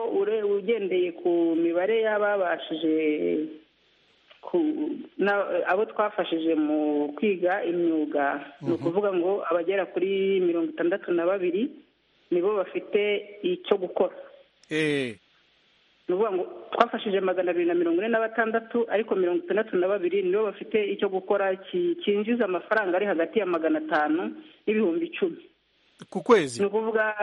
ugendeye ku mibare y'ababashije abo twafashije mu kwiga imyuga ni ukuvuga ngo abagera kuri mirongo itandatu na babiri nibo bafite icyo gukora ni ukuvuga ngo twafashije magana abiri na mirongo ine na batandatu ariko mirongo itandatu na babiri nibo bafite icyo gukora cyinjiza amafaranga ari hagati ya magana atanu n'ibihumbi icumi ku kwezi ni ukuvuga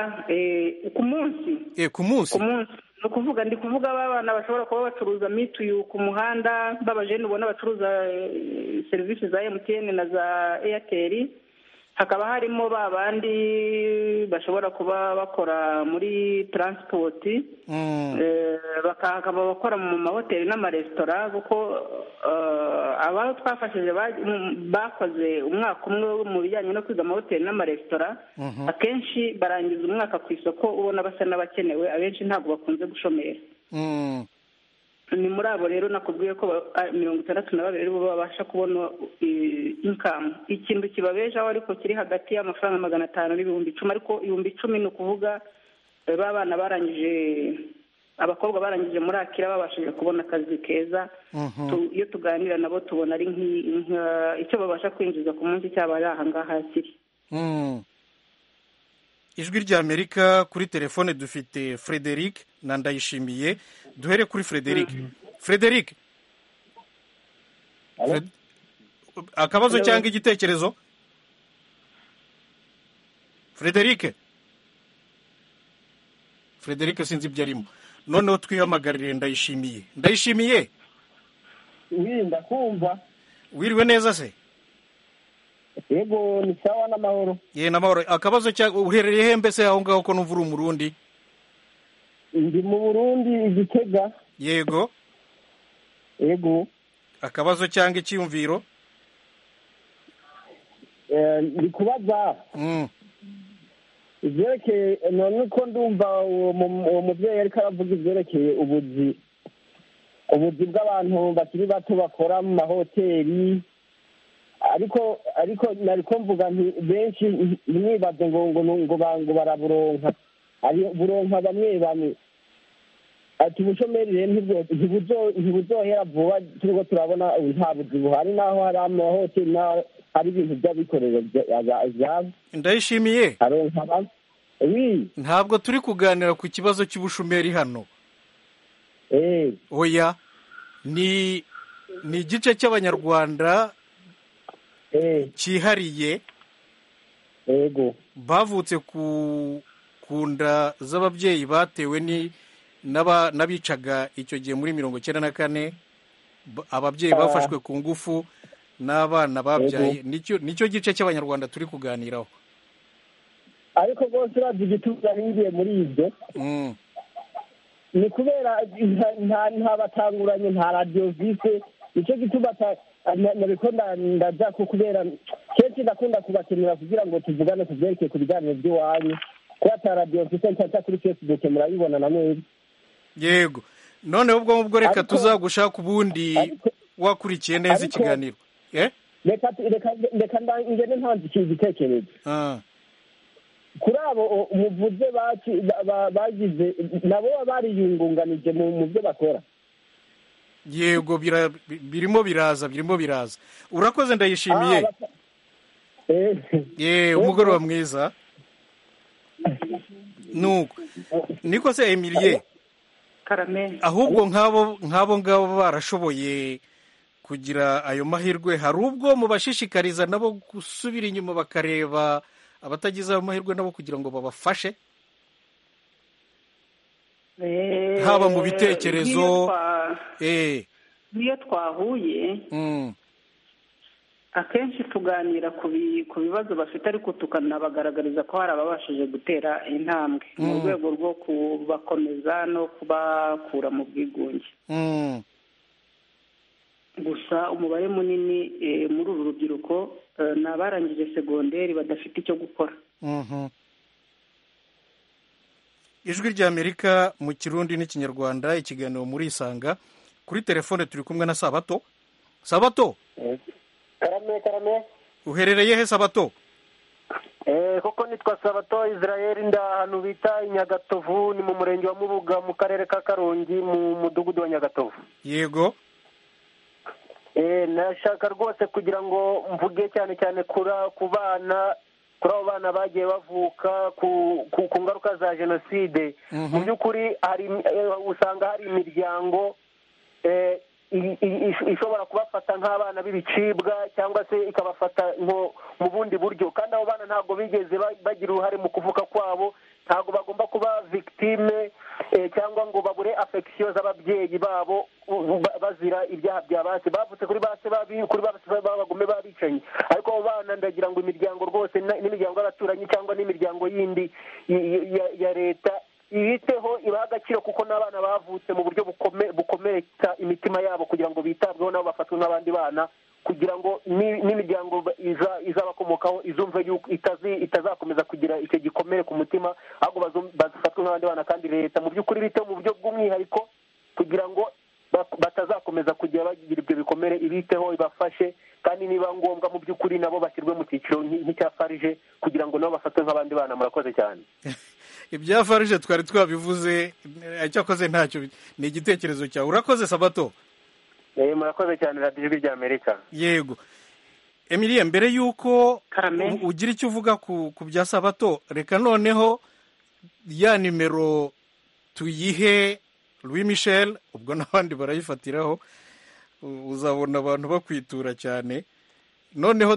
ku munsi ku munsi ni ukuvuga ndi kuvuga abana bashobora kuba bacuruza mituyu ku muhanda babajene ubona bacuruza serivisi za emutiyene na za eyateri hakaba harimo ba bandi bashobora kuba bakora muri taransipoti bakaba bakora mu mahoteli n'amaresitora kuko aba twafashije bakoze umwaka umwe mu bijyanye no kwiga amahoteli n'amaresitora akenshi barangiza umwaka ku isoko ubona basa n'abakenewe abenshi ntabwo bakunze gushomera ni muri abo rero nakubwiye ko mirongo itandatu na babiri aribo babasha kubona inkamu ikintu kibabejeho ariko kiri hagati y'amafaranga magana atanu n'ibihumbi icumi ariko ibihumbi icumi ni ukuvuga b'abana barangije abakobwa barangije muri akira babashije kubona akazi keza iyo tuganira nabo tubona ari icyo babasha kwinjiza ku munsi cyaba ari ahangaha kiri ijwi ry'amerika kuri telefone dufite frederic na ndayishimiye duhere kuri frederic frederic akabazo cyangwa igitekerezo frederic frederic sinzi ibyo arimo noneho twihamagarire ndayishimiye ndayishimiye wenda kumva wiriwe neza se yego ni sawa n'amahoro ye n'amahoro akabazo cyangwa uherereye he mbese aho ngaho ko n'umvura umurundi ndi mu burundi igitega yego yego akabazo cyangwa icyiyumviro ndi kubaza ibyerekeye none ko ndumva uwo mubyeyi ariko aravuga ibyerekeye ubuzi ubuzi bw'abantu bakiri bato bakora mu mahoteli ariko ariko nariko mvuga nti benshi mwibaze ngo ngo ngo bango baraburonka ari buronka bamwe bamwe ati ubushomeri rero ntibuzohera vuba turiko turabona nta buzi buhari naho hari amahoteli naho hari ibintu by'abikorera vyabo ndayishimiye aronka bamwe ntabwo turi kuganira ku kibazo cy'ubushomeri hano oya ni ni igice cy'abanyarwanda cyihariye bavutse ku nda z'ababyeyi batewe n'abicaga icyo gihe muri mirongo icyenda na kane ababyeyi bafashwe ku ngufu n'abana babyaye nicyo gice cy'abanyarwanda turi kuganiraho ariko rwose urabye igituza hingiye muri ibyo ni kubera nta batanguranye nta radiyo bwite nicyo gituma nabikunda ndajya ko kubera kenshi ndakunda kubakenera kugira ngo tuvugane ku byerekeye ku biganiro by'iwanyu kuba ata radiyo mfite nshyashya kuri fesibuke murayibona na mwebwe yego noneho ubwo ngubwo reka tuzagushaka ubundi wakurikiye neza ikiganiro reka ngende ntanze igitekerezo kuri abo umuvuze bagize nabo bariyungunganije mu byo bakora yego birimo biraza birimo biraza urakoze ndayishimiye yeee umugoroba mwiza nuko niko se emiliye ahubwo nk'abo nk'abo ngabo barashoboye kugira ayo mahirwe hari ubwo mubashishikariza nabo gusubira inyuma bakareba abatagize ayo mahirwe nabo kugira ngo babafashe haba mu bitekerezo nk'iyo twahuye akenshi tuganira ku bibazo bafite ariko tukanabagaragariza ko hari ababashije gutera intambwe mu rwego rwo kubakomeza no kubakura mu bwigunge gusa umubare munini muri uru rubyiruko ni abarangije segonderi badafite icyo gukora ijwi ry'amerika mu kirundi n'ikinyarwanda ikiganiro muri isanga kuri telefone turi kumwe na sabato sabato karame karame uherereye he sabato eee koko nitwa sabato israel nda ahantu bita i nyagatovu ni mu murenge wa mubuga mu karere ka karongi mu mudugudu wa nyagatovu yego eee nashaka rwose kugira ngo mvuge cyane cyane ku bana kuri abo bana bagiye bavuka ku ngaruka za jenoside mu by'ukuri usanga hari imiryango ishobora kubafata nk'abana b'ibicibwa cyangwa se ikabafata mu bundi buryo kandi abo bana ntabwo bigeze bagira uruhare mu kuvuka kwabo ntabwo bagomba kuba victime cyangwa ngo babure afegisiyo z'ababyeyi babo bazira ibyaha bya base bavutse kuri base babi kuri base b'abagome babicanyi ariko abo bana ndagira ngo imiryango rwose n'imiryango y'abaturanyi cyangwa n'imiryango yindi ya leta ibiteho ibaha agaciro kuko n'abana bavutse mu buryo bukomeretsa imitima yabo kugira ngo bitabweho nabo bafatwe nk'abandi bana kugira ngo n'imiryango izabakomokaho izumve yuko itazakomeza kugira icyo gikomere ku mutima ahubwo bafatwe nk'abandi bana kandi leta mu by'ukuri biteho mu buryo bw'umwihariko kugira ngo batazakomeza kugira bagira ibyo bikomere ibiteho ibafashe kandi niba ngombwa mu by'ukuri nabo bashyirwe mu cyiciro nk'icya farije kugira ngo nabo bafatwe nk'abandi bana murakoze cyane ibya farije twari twabivuze icyakoze ntacyo ni igitekerezo cyawe urakoze sabato murakoze cyane radiyo ijwi rya amerika yego emiliya mbere y'uko ugira icyo uvuga ku bya sabato reka noneho ya nimero tuyihe Louis Michel ubwo n'abandi barayifatiraho uzabona abantu bakwitura cyane noneho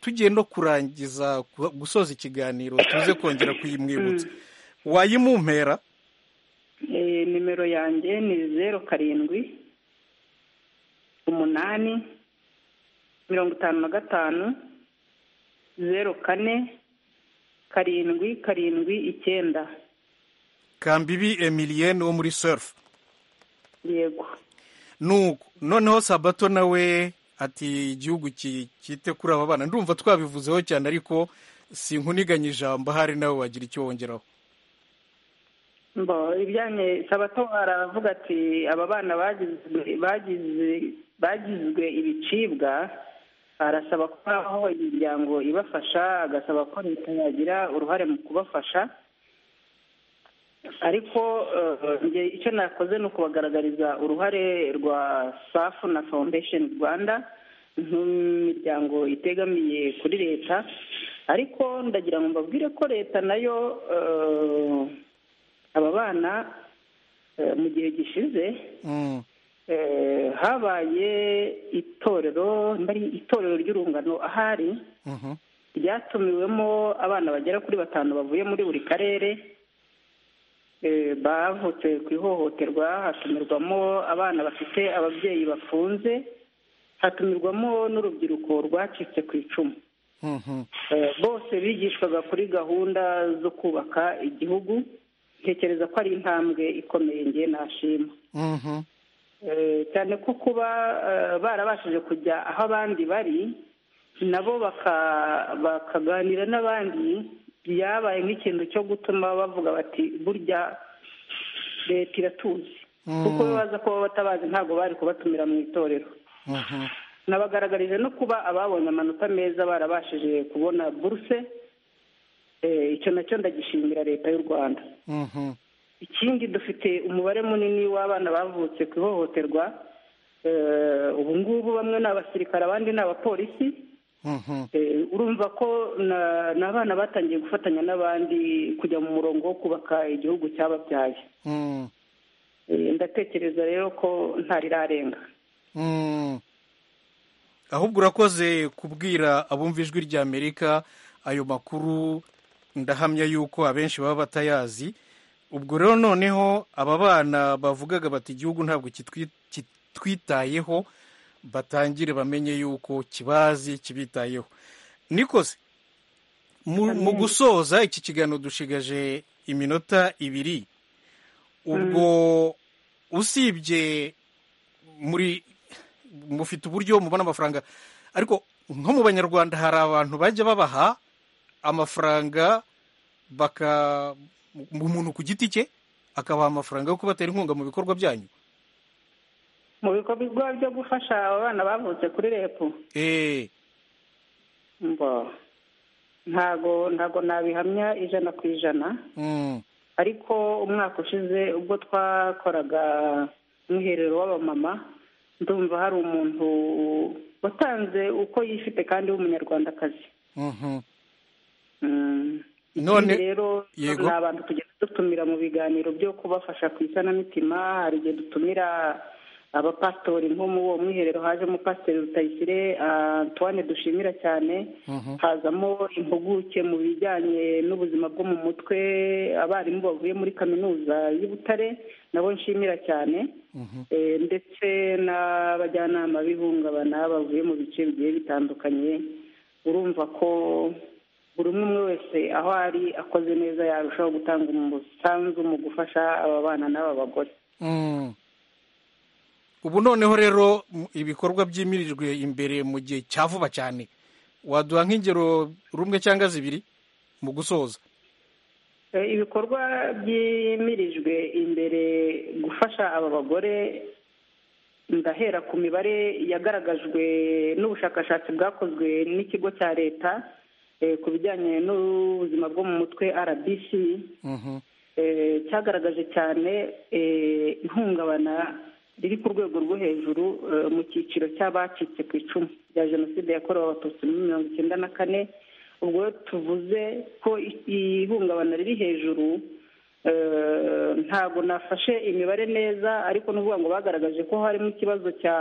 tugiye no kurangiza gusoza ikiganiro tuze kongera kuyimwibutsa wayimumpera nimero yanjye ni zeru karindwi umunani mirongo itanu na gatanu zeru kane karindwi karindwi icyenda kambibi emiliyeni wo muri serufu yego nuko noneho sabato nawe ati igihugu cyite kuri aba bana ndumva twabivuzeho cyane ariko si nkuniganye ijambo ahari nawe wagira icyo wongeraho mbo ibyanjye sabato aravuga ati aba bana bagizwe ibicibwa arasaba ko habaho imiryango ibafasha agasaba ko leta yagira uruhare mu kubafasha ariko icyo nakoze ni ukubagaragariza uruhare rwa safu na foundation rwanda nk'imiryango itegamiye kuri leta ariko ndagira ngo mbabwire ko leta nayo aba bana mu gihe gishize habaye itorero mbari itorero ry'urungano ahari ryatumiwemo abana bagera kuri batanu bavuye muri buri karere bavutse ku ihohoterwa hatumirwamo abana bafite ababyeyi bafunze hatumirwamo n'urubyiruko rwacitse ku icumu bose bigishwaga kuri gahunda zo kubaka igihugu ntekereza ko ari intambwe ikomeye ngewe nashima cyane ko kuba barabashije kujya aho abandi bari nabo bakaganira n'abandi byabaye nk'ikintu cyo gutuma bavuga bati burya leta iratuzi kuko baza kuba batabazi ntabwo bari kubatumira mu itorero nabagaragarije no kuba ababonye amanota meza barabashije kubona buruse icyo nacyo ndagishimira leta y'u rwanda ikindi dufite umubare munini w'abana bavutse ku ihohoterwa ubu ngubu bamwe ni abasirikare abandi ni abapolisi urumva ko ni abana batangiye gufatanya n'abandi kujya mu murongo wo kubaka igihugu cyababyaye ndatekereza rero ko ntarirarenga ahubwo urakoze kubwira abumva ijwi ry'amerika ayo makuru ndahamya yuko abenshi baba batayazi ubwo rero noneho aba bana bavugaga bati igihugu ntabwo kitwitayeho batangire bamenye yuko kibazi kibitayeho nikoze mu gusoza iki kiganiro dushigaje iminota ibiri ubwo usibye muri mufite uburyo mubona amafaranga ariko nko mu banyarwanda hari abantu bajya babaha amafaranga baka umuntu ku giti cye akabaha amafaranga yo kubatera inkunga mu bikorwa byanyu mu bikorwa byo gufasha abana bavutse kuri repu ntago ntago nabihamya ijana ku ijana ariko umwaka ushize ubwo twakoraga umwiherero w'abamama ndumva hari umuntu watanze uko yifite kandi w'umunyarwandakazi none rero ni abantu tugenda dutumira mu biganiro byo kubafasha ku isanamitima hari igihe dutumira abapasitori nko mu uwo mwiherero hajemo pasiteri rutayisire antoine dushimira cyane hazamo impuguke mu bijyanye n'ubuzima bwo mu mutwe abarimu bavuye muri kaminuza y'i butare nabo nshimira cyane ndetse n'abajyanama b'ihungabana bavuye mu bice bigiye bitandukanye urumva ko buri umwe umwe wese aho ari akoze neza yarushaho gutanga umusanzu mu gufasha aba bana n'aba bagore ubu noneho rero ibikorwa byimirijwe imbere mu gihe cya vuba cyane waduha nk'ingero rumwe cyangwa zibiri mu gusoza ibikorwa byimirijwe imbere gufasha aba bagore ndahera ku mibare yagaragajwe n'ubushakashatsi bwakozwe n'ikigo cya leta ku bijyanye n'ubuzima bwo mu mutwe rbc cyagaragaje cyane ihungabana riri ku rwego rwo hejuru mu cyiciro cy'abacitse ku icumu rya jenoside yakorewe abatutsi muri mirongo icyenda na kane ubwo tuvuze ko ihungabana riri hejuru ntabwo nafashe imibare neza ariko n'uvuga ngo bagaragaje ko harimo ikibazo cya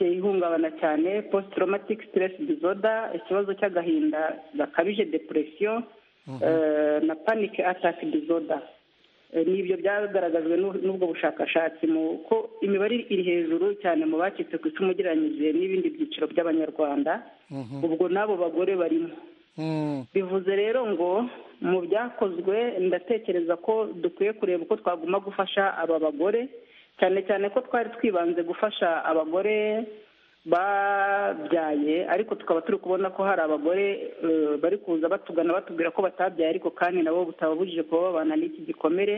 ihungabana cyane post traumatic stress disorder ikibazo cy'agahinda gakabije depression na panic attack disorder nibyo byagaragajwe n'ubwo bushakashatsi ko imibare iri hejuru cyane mu bacitse ku icumu ugereranyije n'ibindi byiciro by'abanyarwanda ubwo n'abo bagore barimo bivuze rero ngo mu byakozwe ndatekereza ko dukwiye kureba uko twaguma gufasha aba bagore cyane cyane ko twari twibanze gufasha abagore babyaye ariko tukaba turi kubona ko hari abagore bari kuza batugana batubwira ko batabyaye ariko kandi nabo butababujije kuba babana n'iki gikomere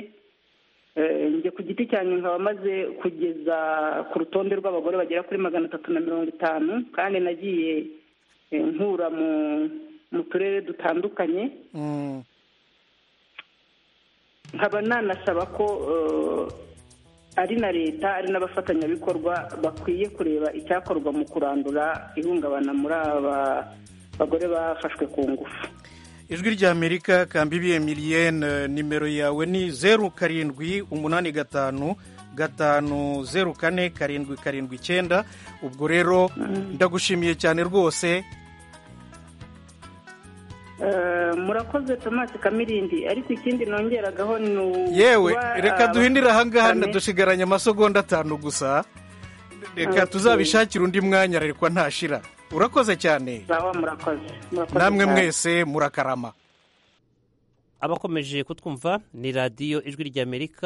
njye ku giti cyanjye nkaba maze kugeza ku rutonde rw'abagore bagera kuri magana atatu na mirongo itanu kandi nagiye nkura mu turere dutandukanye nkaba nanasaba ko ari na leta ari n'abafatanyabikorwa bakwiye kureba icyakorwa mu kurandura ihungabana muri aba bagore bafashwe ku ngufu ijwi ry'amerika kambibi emiliyene nimero yawe ni zeru karindwi umunani gatanu gatanu zeru kane karindwi karindwi icyenda ubwo rero ndagushimiye cyane rwose murakoze tomasi kamirindi ariko ikindi nongeragaho ni yewe reka duhindire ahangaha dusigaranye amasegonda atanu gusa reka tuzabishakire undi mwanya reka ntashira urakoze cyane namwe mwese murakarama abakomeje kutwumva ni radiyo ijwi ry'amerika